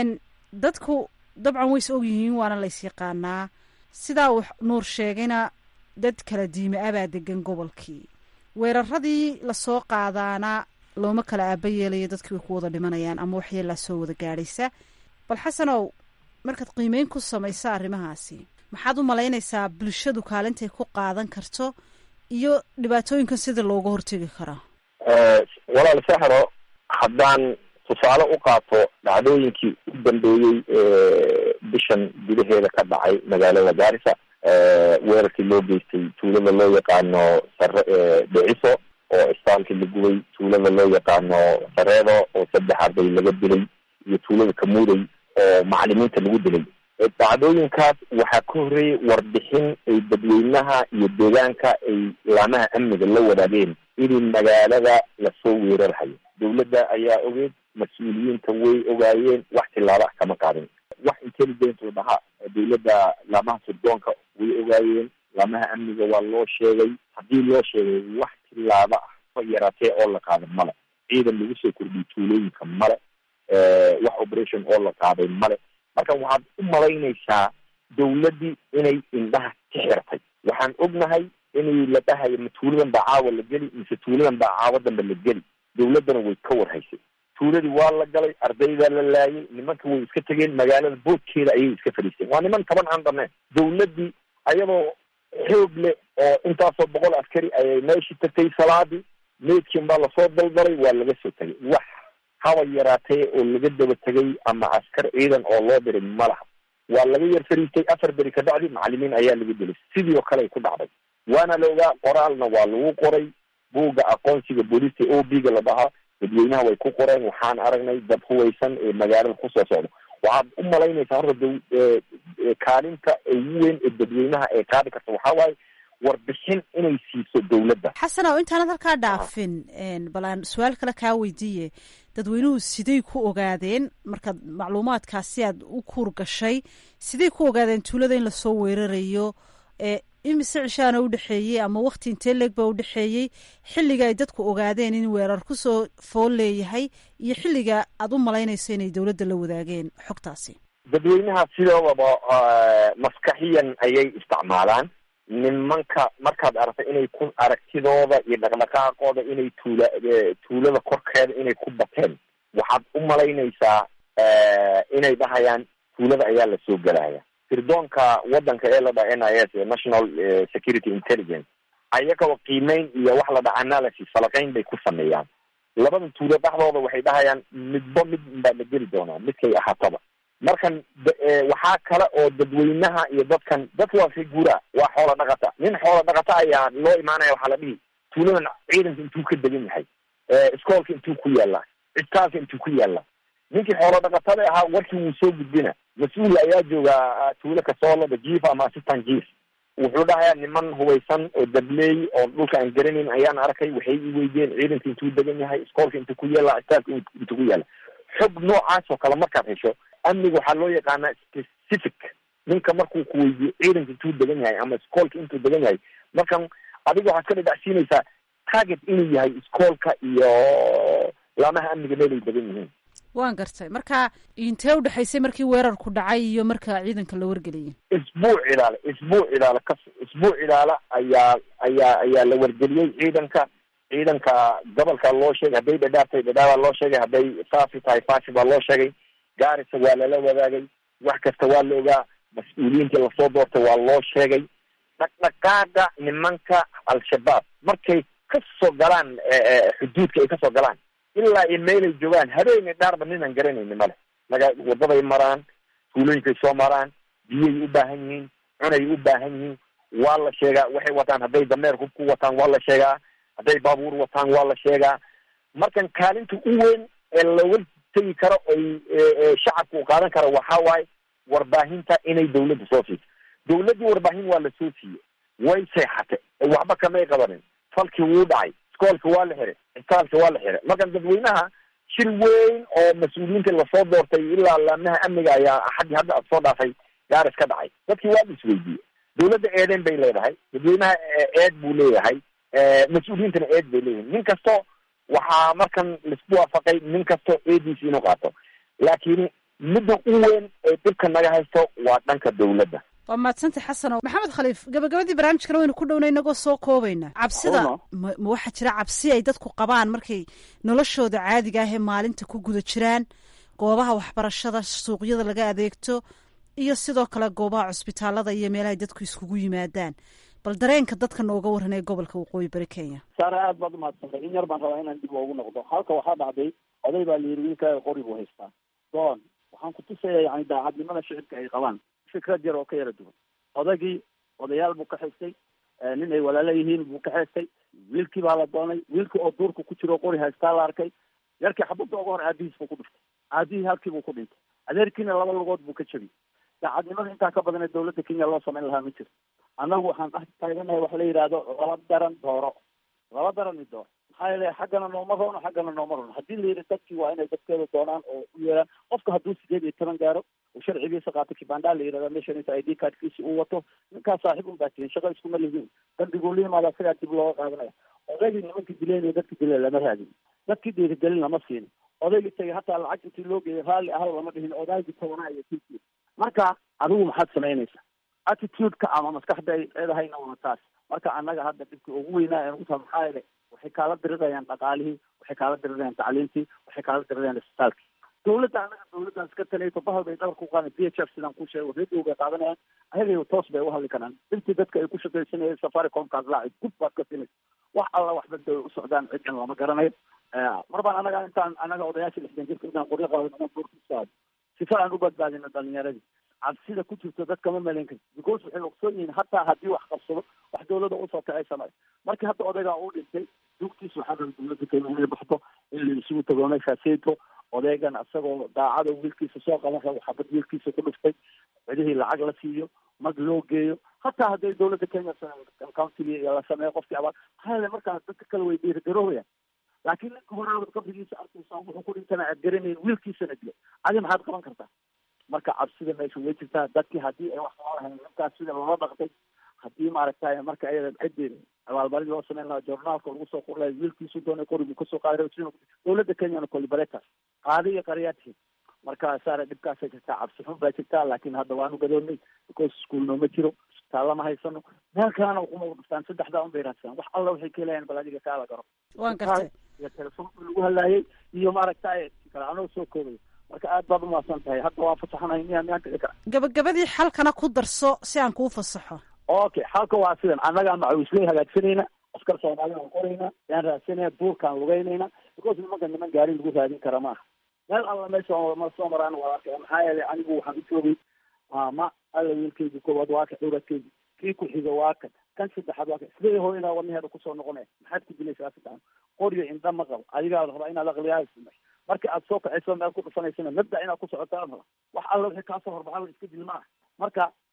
Speaker 2: dadku dabcan ways og yihiin waana lays yaqaanaa sidaa uu nuur sheegayna dad kala diime abaa degan gobolkii weeraradii lasoo qaadaana looma kala aaba yeelayo dadkii way ku wada dhimanayaan ama waxyeelaa soo wada gaadhaysa bal xasanow markaad qiimeyn ku samaysa arrimahaasi maxaad u malaynaysaa bulshadu kaalintay ku qaadan karto iyo dhibaatooyinkan sida looga hortegi karaa
Speaker 15: walaal saxro haddaan tusaale u qaato dhacdooyinkii u dambeeyey bishan gudaheeda ka dhacay magaalada gaarisa weerarkii loo geystay tuulada loo yaqaano sare dhiciso oo istaalkii la gubay tuulada loo yaqaano sareedo oo saddex arday laga dilay iyo tuulada kamuuday oo macalimiinta lagu dilay dhacdooyinkaas waxaa ka horreeyay warbixin ay dadweynaha iyo deegaanka ay laamaha amniga la wadaageen inay magaalada lasoo weerarhayo dawladda ayaa ogeed mas-uuliyiinta way ogaayeen wax tilaabo ah kama qaadin wax intelligence oo dhaha dawladda laamaha sirdoonka way ogaayeen laamaha amniga waa loo sheegay haddii loo sheegay wax tilaabo ah fa yaraatee oo la qaaday male ciidan lagu soo kordhiyay tuulooyinka male wax operation oo la qaaday male marka waxaad u malaynaysaa dawladdii inay indhaha ka xirtay waxaan ognahay inay la dhahayo ma tuuladan baa caawa la geli mise tuuladan baa caawa dambe la geli dawladdana way ka warhaysay tuuladii waa la galay ardaydaa la laayay nimanka way iska tegeen magaalada boodkeeda ayay iska fadhiisteen waa niman taban aan dhameen dawladdii ayadoo xoog leh oo intaasoo boqol askari ayay meeshii tagtay salaadii meydkiin baa lasoo daldalay waa laga soo tegay wax haba yaraatee oo laga daba tegay ama askar ciidan oo loo diray ma laha waa laga yar fariistay afar beri ka bacdi macalimiin ayaa laga dilay sidii oo kale ay ku dhacday waana la ogaa qoraalna waa lagu qoray buugga aqoonsiga booliska o b ga la dhahaa dadweynaha way ku qoreen waxaan aragnay dad huwaysan ee magaalada kusoo socda waxaad u malaynaysaa horta da kaalinta ugu weyn ee dadweynaha ee qaadi karta waxaa waaye warbixin inay siiso dawladda
Speaker 2: xasanow intaanad halkaa dhaafin bal aan su-aal kale kaa weydiiye dadweynuhu siday ku ogaadeen markaad macluumaadkaasi aad u kuur gashay siday ku ogaadeen tuulada in lasoo weerarayo imise cishaana udhexeeyey ama wakti intee leeg baa udhexeeyey xilliga ay dadku ogaadeen in weerar kusoo fool leeyahay iyo xilliga aad u malaynayso inay dawladda la wadaageen xogtaasi
Speaker 15: dadweynaha sidoodaba maskaxiyan ayay isticmaalaan nimanka markaad aragta inay ku aragtidooda iyo dhaqdhaqaaqooda inay tuula tuulada korkeeda inay ku bateen waxaad u malaynaysaa inay dhahayaan tuulada ayaa lasoo gelaya sirdoonka wadanka ee la dhaha n i s national security intelligence ayagoo qiimeyn iyo wax la dhaha analysis falaqeyn bay ku sameeyaan labadan tuulo dhexdooda waxay dhahayaan midba mid baa la geli doonaa midkay ahaataba markan waxaa kale oo dadweynaha iyo dadkan dadka waa figura waa xoola dhaqata nin xoola dhaqata ayaa loo imaanaya waxaa la dhihi tuuladan ciidanka intuu ka degan yahay iskoolka intuu ku yaala cisbitaalka intuu ku yaala ninkii xoola dhaqatada ahaa warkii wuu soo gudbina mas-uul ayaa joogaa tuulo kasoolada jief ama assistant jief wuxuu dhahayaa niman hubaysan oo dableey oo dhulka aan garanayn ayaan arkay waxay i weydiyeen ciidanka intuu degan yahay iskoolka intuu ku yaala istaafka intuu ku yaala xog noocaas oo kale markaad hesho amniga waxaa loo yaqaanaa specific ninka markuu ku weydiyo ciidanka intuu degan yahay ama iskoolka intuu degan yahay markan adiga waxaad ka dhadhacsiinaysaa target inuu yahay iskoolka iyo laamaha amniga meelay degan yihiin
Speaker 2: waan gartay marka intee udhexaysay markii weerarku dhacay iyo marka ciidanka la wargeliyay
Speaker 15: isbuuc ilaale isbuuc ilaale kas isbuuc ilaale ayaa ayaa ayaa la wargeliyey ciidanka ciidanka gobolka loo sheegay hadday dhadhaabtay dhadhaabaa loo sheegay hadday faafi tahay faafi baa loo sheegay gaarisa waa lala wadaagay wax kasta waa la ogaa mas-uuliyiintii lasoo doortay waa loo sheegay dhaqdhaqaaga nimanka al-shabaab markay kasoo galaan xuduudka ay kasoo galaan ilaa iyo meelay joogaan habeeni dhaarba ninaan garanayni male maga wadaday maraan tuulooyinkay soo maraan biyay u baahan yihiin cunay u baahan yihiin waa la sheegaa waxay wataan hadday dameer hub ku wataan waa la sheegaa hadday baabuur wataan waa la sheegaa markan kaalinta u weyn ee looga tegi karo oy shacabka u qaadan karo waxaa waaye warbaahinta inay dawladda soo siiso dawladdii warbaahin waa la soo siiyey way seexatay waxba kamay qabanin falkii wuu dhacay iskoolka waa la xiray isbitaalka waa la xiray markan dadweynaha shir weyn oo mas-uuliyiinta lasoo doortay ilaa laamaha amniga ayaa axaddii hadda ad soo dhaafay gaaris ka dhacay dadkii waa la isweydiiyey dawladda eedeen bay leedahay dadweynaha eed buu leeyahay mas-uuliyiintana eed bay leeyihin nin kasto waxaa markan laisku waafaqay nin kasto eediisa inuu qaato laakiin midda u weyn ee dhibka naga haysto waa dhanka dawladda
Speaker 2: waa mahadsantay xasano maxamed khaliif gabagabadii barnaamijkana waynu ku dhowna inagoo soo koobayna cabsida ma ma waxaa jira cabsi ay dadku qabaan markay noloshooda caadiga ah ee maalinta ku guda jiraan goobaha waxbarashada suuqyada laga adeegto iyo sidoo kale goobaha cusbitaalada iyo meelahay dadku iskugu yimaadaan bal dareenka dadka nooga waran ee gobolka waqooyi bari kenya
Speaker 14: saare aad baad umahadsantay in yar baan rabaa inaan dib loogu noqdo halka waxaa dhacday oday baa la yidhi wiilkaaga qori buu haystaa doon waxaan ku tusaya yani daacadnimada shicibka ay qabaan fikrad yar oo ka yara duwan odaygii odayaal buu ka xistay nin ay walaalo yihiin buu ka xeestay wiilkii baa la doonay wiilkii oo duurka ku jiro qori haystaa la arkay yarkii xabadda uga hor aabihiis buu ku dhuftay aabihii halkii buu ku dhintay adeerkiina laba lugood buu ka jebiyey daacadnimada intaa ka badan ee dawladda kenya loo samayn lahaa ma jirto annagu waxaan dhex taaganahay waxa la yidhaahdo laba daran dooro laba daran i door maxaa yeele xaggana nooma roono xaggana nooma roono haddii la yidhi dadkii waa inay dadkeeda doonaan oo u yeelaan qofka hadduu sideed iyo toban gaaro uu sharcigiisa qaato kibanda la yidhahda meeshan inta i d cardkiisi uu wato ninkaas saaxiib un baa tihin shaqo iskuma lihiin dambiguu la yimaada isagaa dib looga qaadanaya odaygii nimankii dileynaya dadkii dileen lama raadin dadkii dhiirigelin lama siin odaygii tagay hataa lacag intii loo geeyay raalli ahal lama dhihin odaygii tabanaa iyo kilkii marka adigu maxaad samaynaysaa attitude-ka ama maskaxda ay leedahayna waa taas marka annaga hadda dhibka ugu weynaa ee uta maxaa yeele waxay kaala dirirayaan dhaqaalihii waxay kaala dirirayaan tacliintii waxay kaala dirirayaan isbitaalkii dawladda annaga dawladdaas ka talayto bahal bay dhabarka u qaadan b h f sidaan ku sheego radio bay qaadanayaan ayaga toos bay uhadli karaan intii dadka ay ku shaqaysanayeen safaricomkaas laaci gud baad ka filaysa wax alla waxba da u socdaan cidin lama garanayo mar baan annaga intaan annaga odayaasha lixdan jirka intaan qoryo qaadano buurkisaado sifa aan u badbaadino dhalinyaradii cabsida ku jirto dadka ma malayn karti because waxay ogsoon yihiin hataa haddii wax qabsado wax dawladda usoo kacay samay markii hadda odaygaa uu dhintay dugtiis waxaa raba dawladda kenya inay baxdo in la isugu tago meeshaaseyto odaygan isagoo daacada wiilkiisa soo qaban rabo xabad wiilkiisa ku dhuftay cidihii lacag la siiyo mag loo geeyo hataa hadday dawladda kenya countiga la sameeyo qofkii abaal maxaa yeele markaas dadka kale way dhiirigaroobaya laakiin ninka horaabad qabrigiisa arkaysa wuxuu ku dhintana aad garanayn wiilkiisana dilo adi maxaad qaban kartaa marka cabsida meesha way jirtaa dadkii haddii ay wax soo lahayn ninkaas sida loola dhaqtay haddii maaragtay marka ayada ciddii abaalmarin loo sameyn lahaa journaalka lagu soo qor lahay wiilkiisu doonay qorigu kasoo qaaday dawladda kenyana colibaretas qaadi iyo qaryaadkii marka saare dhibkaasay jirtaa cabsi xun baa jirtaa laakiin hadda waanu gadoonnay because school nooma jiro isbitaalla ma haysano meel kalena kuma dhuftaan saddexdaa un bay raadsadaan wax alla waxay ka helayaan bal adiga kaala garo
Speaker 2: waan gartay
Speaker 14: iyo telefoonka lagu hadlaayay iyo maaragtay kale anoo soo koobay marka aad baad umahadsan tahay hadda waa fasaxanahay miyaa miyaan dhici kara
Speaker 2: gabagabadii xalkana ku darso si aan kuu fasaxo
Speaker 14: okay xalka waa sidan annagaa macawisley hagaagsanayna askar soomaalida aan qoraynaa yaan raadsanaya duurkaan lugaynayna because nimanka niman gaari lagu raadin kara maaha meel alla meesha ma soo maraan waa arkaya maxaa yeelay anigu waxaan u joogay maama alla wiilkaygi koowaad waa ka dhowradkaygi kii ku xiga waa kan kan saddexaad waa kan sidee hooyanaa wadnaheeda kusoo noqonaya maxaad ku dilaysaa saddexan qoryo indha ma qabo adigaa rabaa inaad aqliyaha samay marka aad soo kacayso meel ku dhufanaysana mabda inaad ku socotaa raba wax alla wixii kaasoo horbaxa iska dil ma ah marka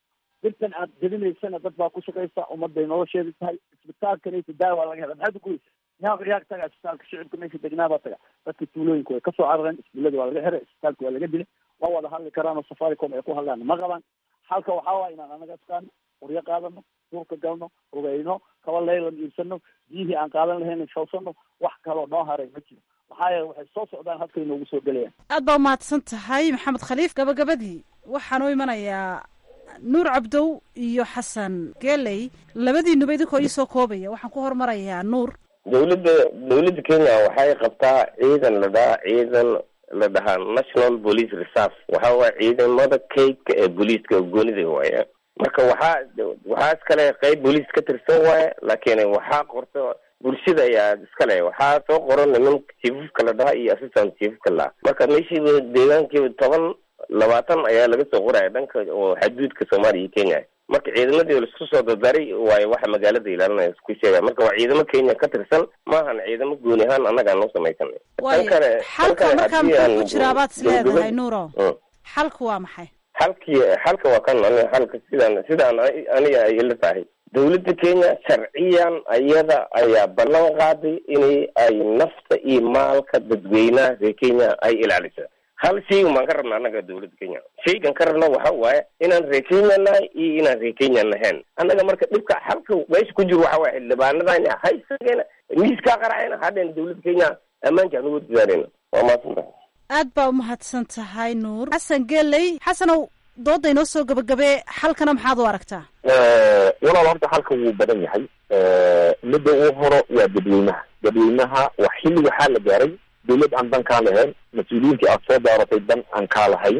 Speaker 14: birtan aad jebinaysana dad baa ku shaqaysa ummadday nolosheedu tahay isbitaalkanaysa daawa laga hela maxaad uguweysa yaaq yaaq taga isbitaalka shicibka meesha degnaabaa taga dadka tuulooyinka way kasoo carareen isbillada waa laga xiray isbitaalka waa laga dilay ma wada hadli karaan oo safaricom ay ku hadlaan ma qabaan halka waxaa waaya inaan anaga isqaano qoryo qaadano duurka galno ogeyno kaba leylan iibsano biyihii aan qaadan lahayn shawsano wax kaloo noo haray ma jiro maxaa yeele waxay soo socdaan halkay noogu soo gelayaan
Speaker 2: aad baa umahadsan tahay maxamed khaliif gabagabadii waxaan u imanayaa nuur cabdow iyo xasan geley labadiinuba idinkoo iisoo koobaya waxaan ku hormarayaa nuur
Speaker 6: dawladda dawladda kenya waxay qabtaa ciidan la dhahaa ciidan la dhahaa national police reserve waxa waaya ciidamada kaydka ee booliiska goonida waaya marka waxaa waxaa iskale qeyb booliis ka tirsan waaya laakiin waxaa qorta bulshada ayaa iskale waxaa soo qoran niman chiefafka la dhahaa iyo assistant chiefafka la marka meeshiiba deegaankiiba toban labaatan ayaa laga soo qoraya dhanka oo xaduudka soomaaliya iyo kenya marka ciidamadii laisku soo dardaray waayo waxa magaalada ilaalinaya isku sheegaya marka waa ciidamo kenya ka tirsan maahan ciidamo gooni ahaan annagaan noo samaysanay
Speaker 2: waayo xalka markaa muxuu ku jiraa baad is leedahay nuuro xalku waa maxay
Speaker 6: xalkii xalka waa kan aniga xalka sidaan sidaan aniga ay ila tahay dawladda kenya sharciyan ayada ayaa ballan qaaday inay ay nafta iyo maalka dadweynaha reer kenya ay ilaaliso hal shaygan baan ka rabna annaga dawladda kenya shaygan ka rabna waxa waaye inaan reer kenya nahay iyo inaan reer kenya nahayn annaga marka dhibka xalka meesha ku jiro waxa waye xildhibaanadana haysageena miiskaa qaracayna hadheen dawladda kenya ammaanka aan uga dadaaleyna waa maadsantahay
Speaker 2: aad baa umahadsan tahay nuur xasan geley xasanow dooda inoo soo gabagabee xalkana maxaad u aragtaa
Speaker 15: walaal horta xalka wuu badan yahay midda uu horo waa dadweynaha dadweynaha waa xilli waxaa la gaaray dawlad aan dan kaa lahayn mas-uuliyiintii aad soo daaratay dan aan kaa lahayn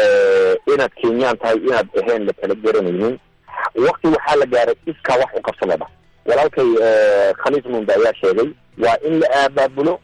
Speaker 15: inaad kenyaan tahay inaad ahayn la kala garanaynin wakti waxaa la gaaray iskaa wax u qabsadaba walaalkay khaliif munda ayaa sheegay waa in la aabaabulo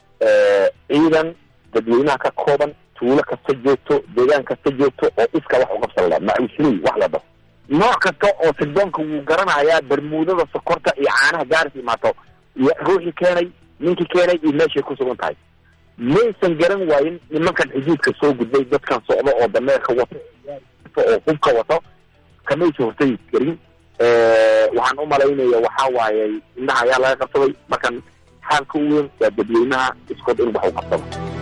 Speaker 15: ciidan dadweynaha ka kooban tuulo kasta joogto deegaan kasta joogto oo iska wax uqabsada macuusley wax la dhaho nooc kasta oo sirdoonka wuu garanayaa bermuudada sokorta iyo caanaha gaaris imaato iyo ruuxii keenay ninkii keenay iyo meeshay ku sugan tahay maysan garan waayin nimankan xuduudka soo gudbay dadkan socdo oo dameerka wato oo hubka wato kamaysa hortagi karin waxaan u malaynaya waxaa waaye indhaha ayaa laga qabsaday markan xaalka u weyn waa dadweynaha iskood in wax u qabsado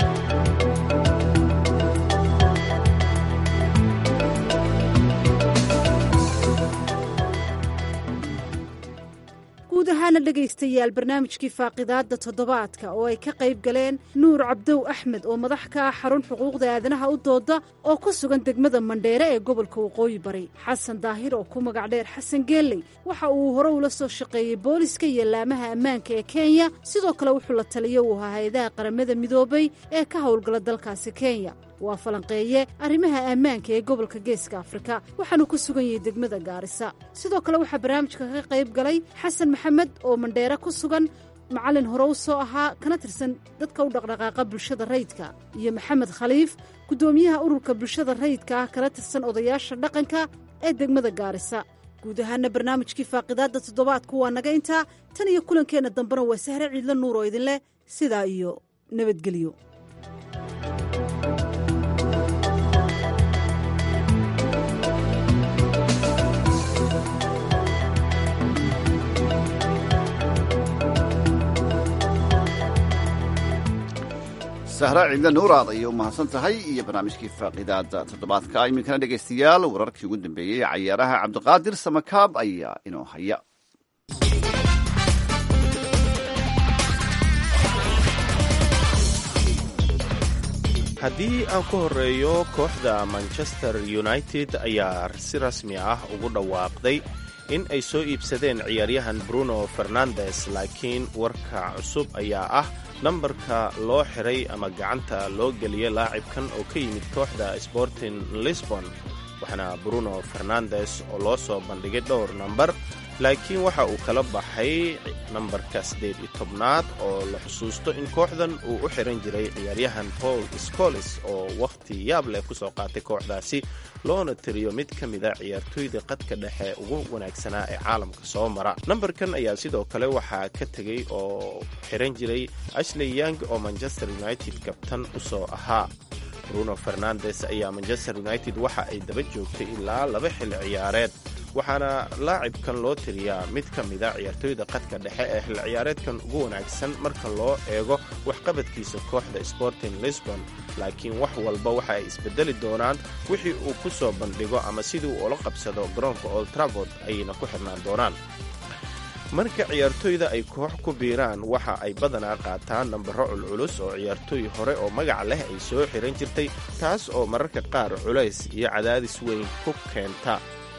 Speaker 2: guud ahaana dhegaystayaal barnaamijkii faaqidaadda toddobaadka oo ay ka qayb galeen nuur cabdow axmed oo madax ka ah xarun xuquuqda aadanaha u dooda oo ku sugan degmada mandheere ee gobolka waqooyi bari xasan daahir oo ku magac dheer xasan geelley waxa uu hore ula soo shaqeeyey booliska iyo laamaha ammaanka ee kenya sidoo kale wuxuu la taliyo uu ahaa hay-adaha qaramada midoobay ee ka howlgala dalkaasi kenya waa falanqeeye arrimaha ammaanka ee gobolka geeska afrika waxaanu ku sugan yahay degmada gaarisa sidoo kale waxaa barnaamijka ka qayb galay xasan maxamed oo mandheere ku sugan macallin hore u soo ahaa kana tirsan dadka u dhaqdhaqaaqa bulshada rayidka iyo maxamed khaliif guddoomiyaha ururka bulshada rayidka ah kala tirsan odayaasha dhaqanka ee degmada gaarisa guud ahaana barnaamijkii faaqidaadda toddobaadku waa naga intaa tan iyo kulankeenna dambena waa sahre ciidla nuur oo idinleh sidaa iyo nabadgelyo
Speaker 1: sahra ciidla nuuraad ayay u mahadsan tahay iyo barnaamijkii faaqidaada toddobaadka iminkana dhegaystayaal wararkii ugu dambeeyey ee cayaaraha cabdiqaadir samakaab ayaa inoo haya
Speaker 17: haddii aan ku horreeyo kooxda manchester united ayaa si rasmi ah ugu dhawaaqday in ay soo iibsadeen ciyaaryahan bruno fernandes laakiin warka cusub ayaa ah nambarka loo xiray ama gacanta loo geliyay laacibkan oo ka yimid kooxda sporting lisbon waxaana bruno fernandes oo loo soo bandhigay dhowr nambar laakiin waxa uu kala baxay nambarka siddeed iyo tobnaad oo la xusuusto in kooxdan uu u xiran jiray ciyaaryahan paul scolis oo wakhti yaab leh ku soo qaatay kooxdaasi loona tiriyo mid ka mida ciyaartooyda qadka dhexe ugu wanaagsanaa ee caalamka soo mara nambarkan ayaa sidoo kale waxaa ka tegey oo xiran jiray ashley young oo manchester united kabtan u soo ahaa bruno fernandes ayaa manchester united waxa ay daba joogtay ilaa laba xilli ciyaareed waxaana laacibkan loo tiriyaa mid ka mida ciyaartooyda qadka dhexe ee xil ciyaareedkan ugu wanaagsan marka loo eego waxqabadkiisa kooxda sporting lisbon laakiin wax walba waxa ay isbedeli doonaan wixii uu ku soo bandhigo ama sidii uu ula qabsado garoonka old travord ayayna ku xirnaan doonaan marka ciyaartooyda ay koox ku biiraan waxa ay badanaa qaataan nambaro culculus oo ciyaartooy hore oo magac leh ay soo xiran jirtay taas oo mararka qaar culays iyo cadaadis weyn ku keenta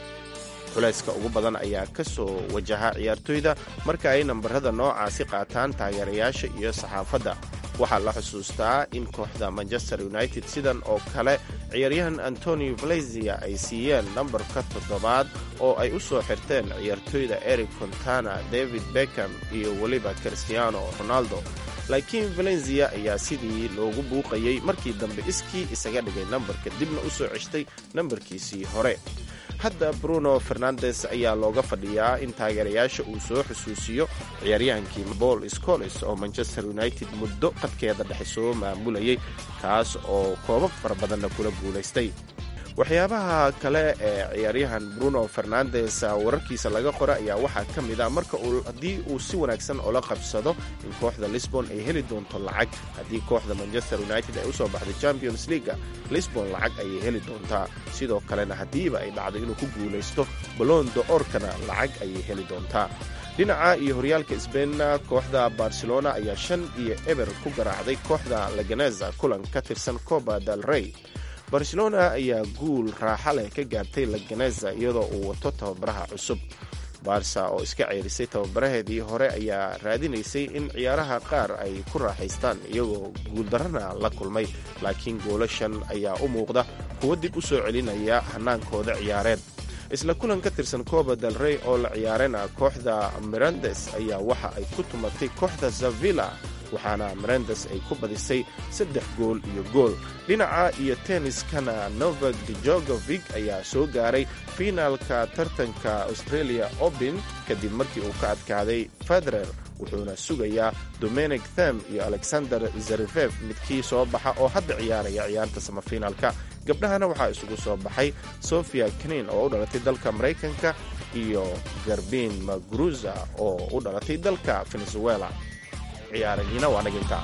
Speaker 17: culayska ugu badan ayaa ka soo wajaha ciyaartooyda marka ay nambarada noocaasi qaataan taageerayaasha iyo saxaafadda waxaa la xusuustaa in kooxda manchester united sidan oo kale ciyaaryahan antonio valezia ay siiyeen nambarka toddobaad oo ay u soo xirteen ciyaartooyda eric contana david beckham iyo weliba cristiano ronaldo laakiin valenzia ayaa sidii loogu buuqayey markii dambe iskii isaga dhigay nambarka dibna u soo ceshtay nambarkiisii hore hadda bruno fernandes ayaa looga fadhiyaa in taageerayaasha uu soo xusuusiyo ciyaaryahankii paul scoles oo manchester united muddo qadkeeda dhexe soo maamulayay kaas oo koobab fara badanna kula guulaystay waxyaabaha kale ee ciyaaryahan bruno fernandes wararkiisa laga qora ayaa waxaa ka mid a marka haddii uu si wanaagsan ula qabsado in kooxda lisbon ay heli doonto lacag haddii kooxda manchester united ay usoo baxday champions leaga lisbon lacag ayay heli doontaa sidoo kalena haddiiba ay dhacdo inuu ku guulaysto balondo orkana lacag ayay heli doontaa dhinaca iyo horyaalka sbainna kooxda barcelona ayaa shan iyo eber ku garaacday kooxda laganeza kulan ka tirsan coba del rey barcelona ayaa guul raaxa leh ka gaartay laganeza iyadoo uu wato tababaraha cusub barsa oo iska ceerisay tababaraheedii hore ayaa raadinaysay in ciyaaraha qaar ay ku raaxaystaan iyagoo guuldarrana la kulmay laakiin goolashan ayaa u muuqda kuwo dib u soo celinaya hanaankooda ciyaareed isla kulan ka tirsan coba del rey oo la ciyaarana kooxda mirandes ayaa waxa ay ku tumatay kooxda zavilla waxaana mirandes ay ku badisay saddex gool iyo gool dhinaca iyo tenniskana novak djogovic ayaa soo gaaray fiinaalka tartanka australia open kadib markii uu ka adkaaday federer wuxuuna sugayaa dominic them iyo alexander zarefev midkii soo baxa oo hadda ciyaaraya ciyaarta samafiinaalka gabdhahana waxaa isugu soo baxay sofia kenin oo u dhalatay dalka maraykanka iyo garbin magruza oo u dhalatay dalka venezuela ciyaarahiina waa naginta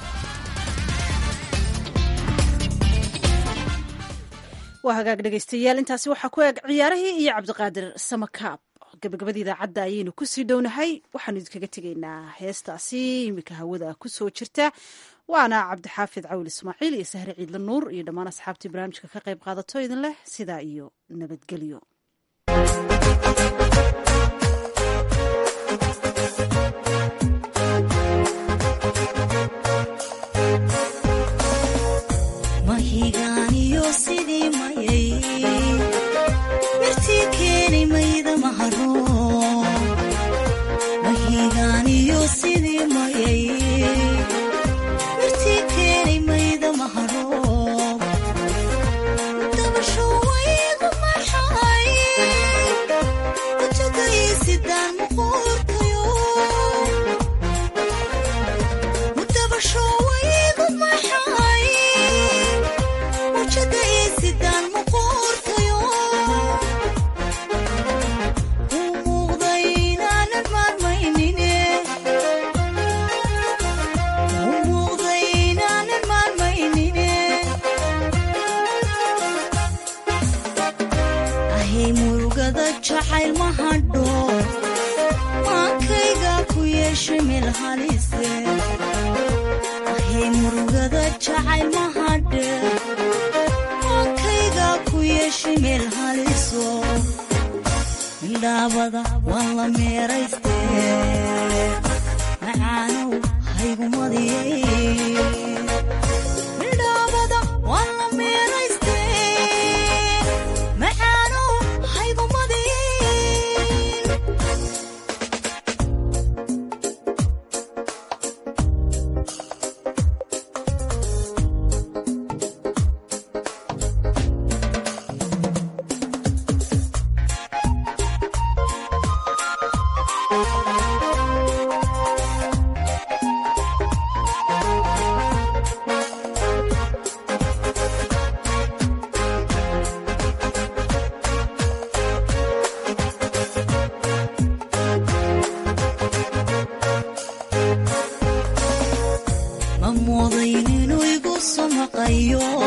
Speaker 2: waa hagaag dhegaystayaal intaasi waxaa ku eg ciyaarahii iyo cabdiqaadir samakaab gabagabada idaacadda ayaynu kusii dhownahay waxaanu idinkaga tegaynaa heestaasi iminka hawada kusoo jirta waana cabdixaafid cawil ismaaciil iyo sahre ciidla nuur iyo dhammaan asxaabtii barnaamijka ka qayb qaadato idin leh sidaa iyo nabadgelyo
Speaker 18: mahigaaniyo sidii mayay mirtii keenay mayda maharo mahigaaniyo sidii mayay mirtii keenay mayda maharo dabasho waygu maxay wajagaysidaan muquurtayo dabasho waygu maxay wajagaysidaan muquurtayo u muuqday inaanan maarmaynine u muuqday inaanan maarmaynine ahay murugada jacayl ma hadho maankayga ku yeeshay meel halise ahay murugada jacayl ma hadhe maankayga ku yeeshay meel haliso midhaabada waan la meerayste macaanow haygumadiyey midhaabada waan la meerayste macaanow haygumadiyey moodayn inuu igu samaqayo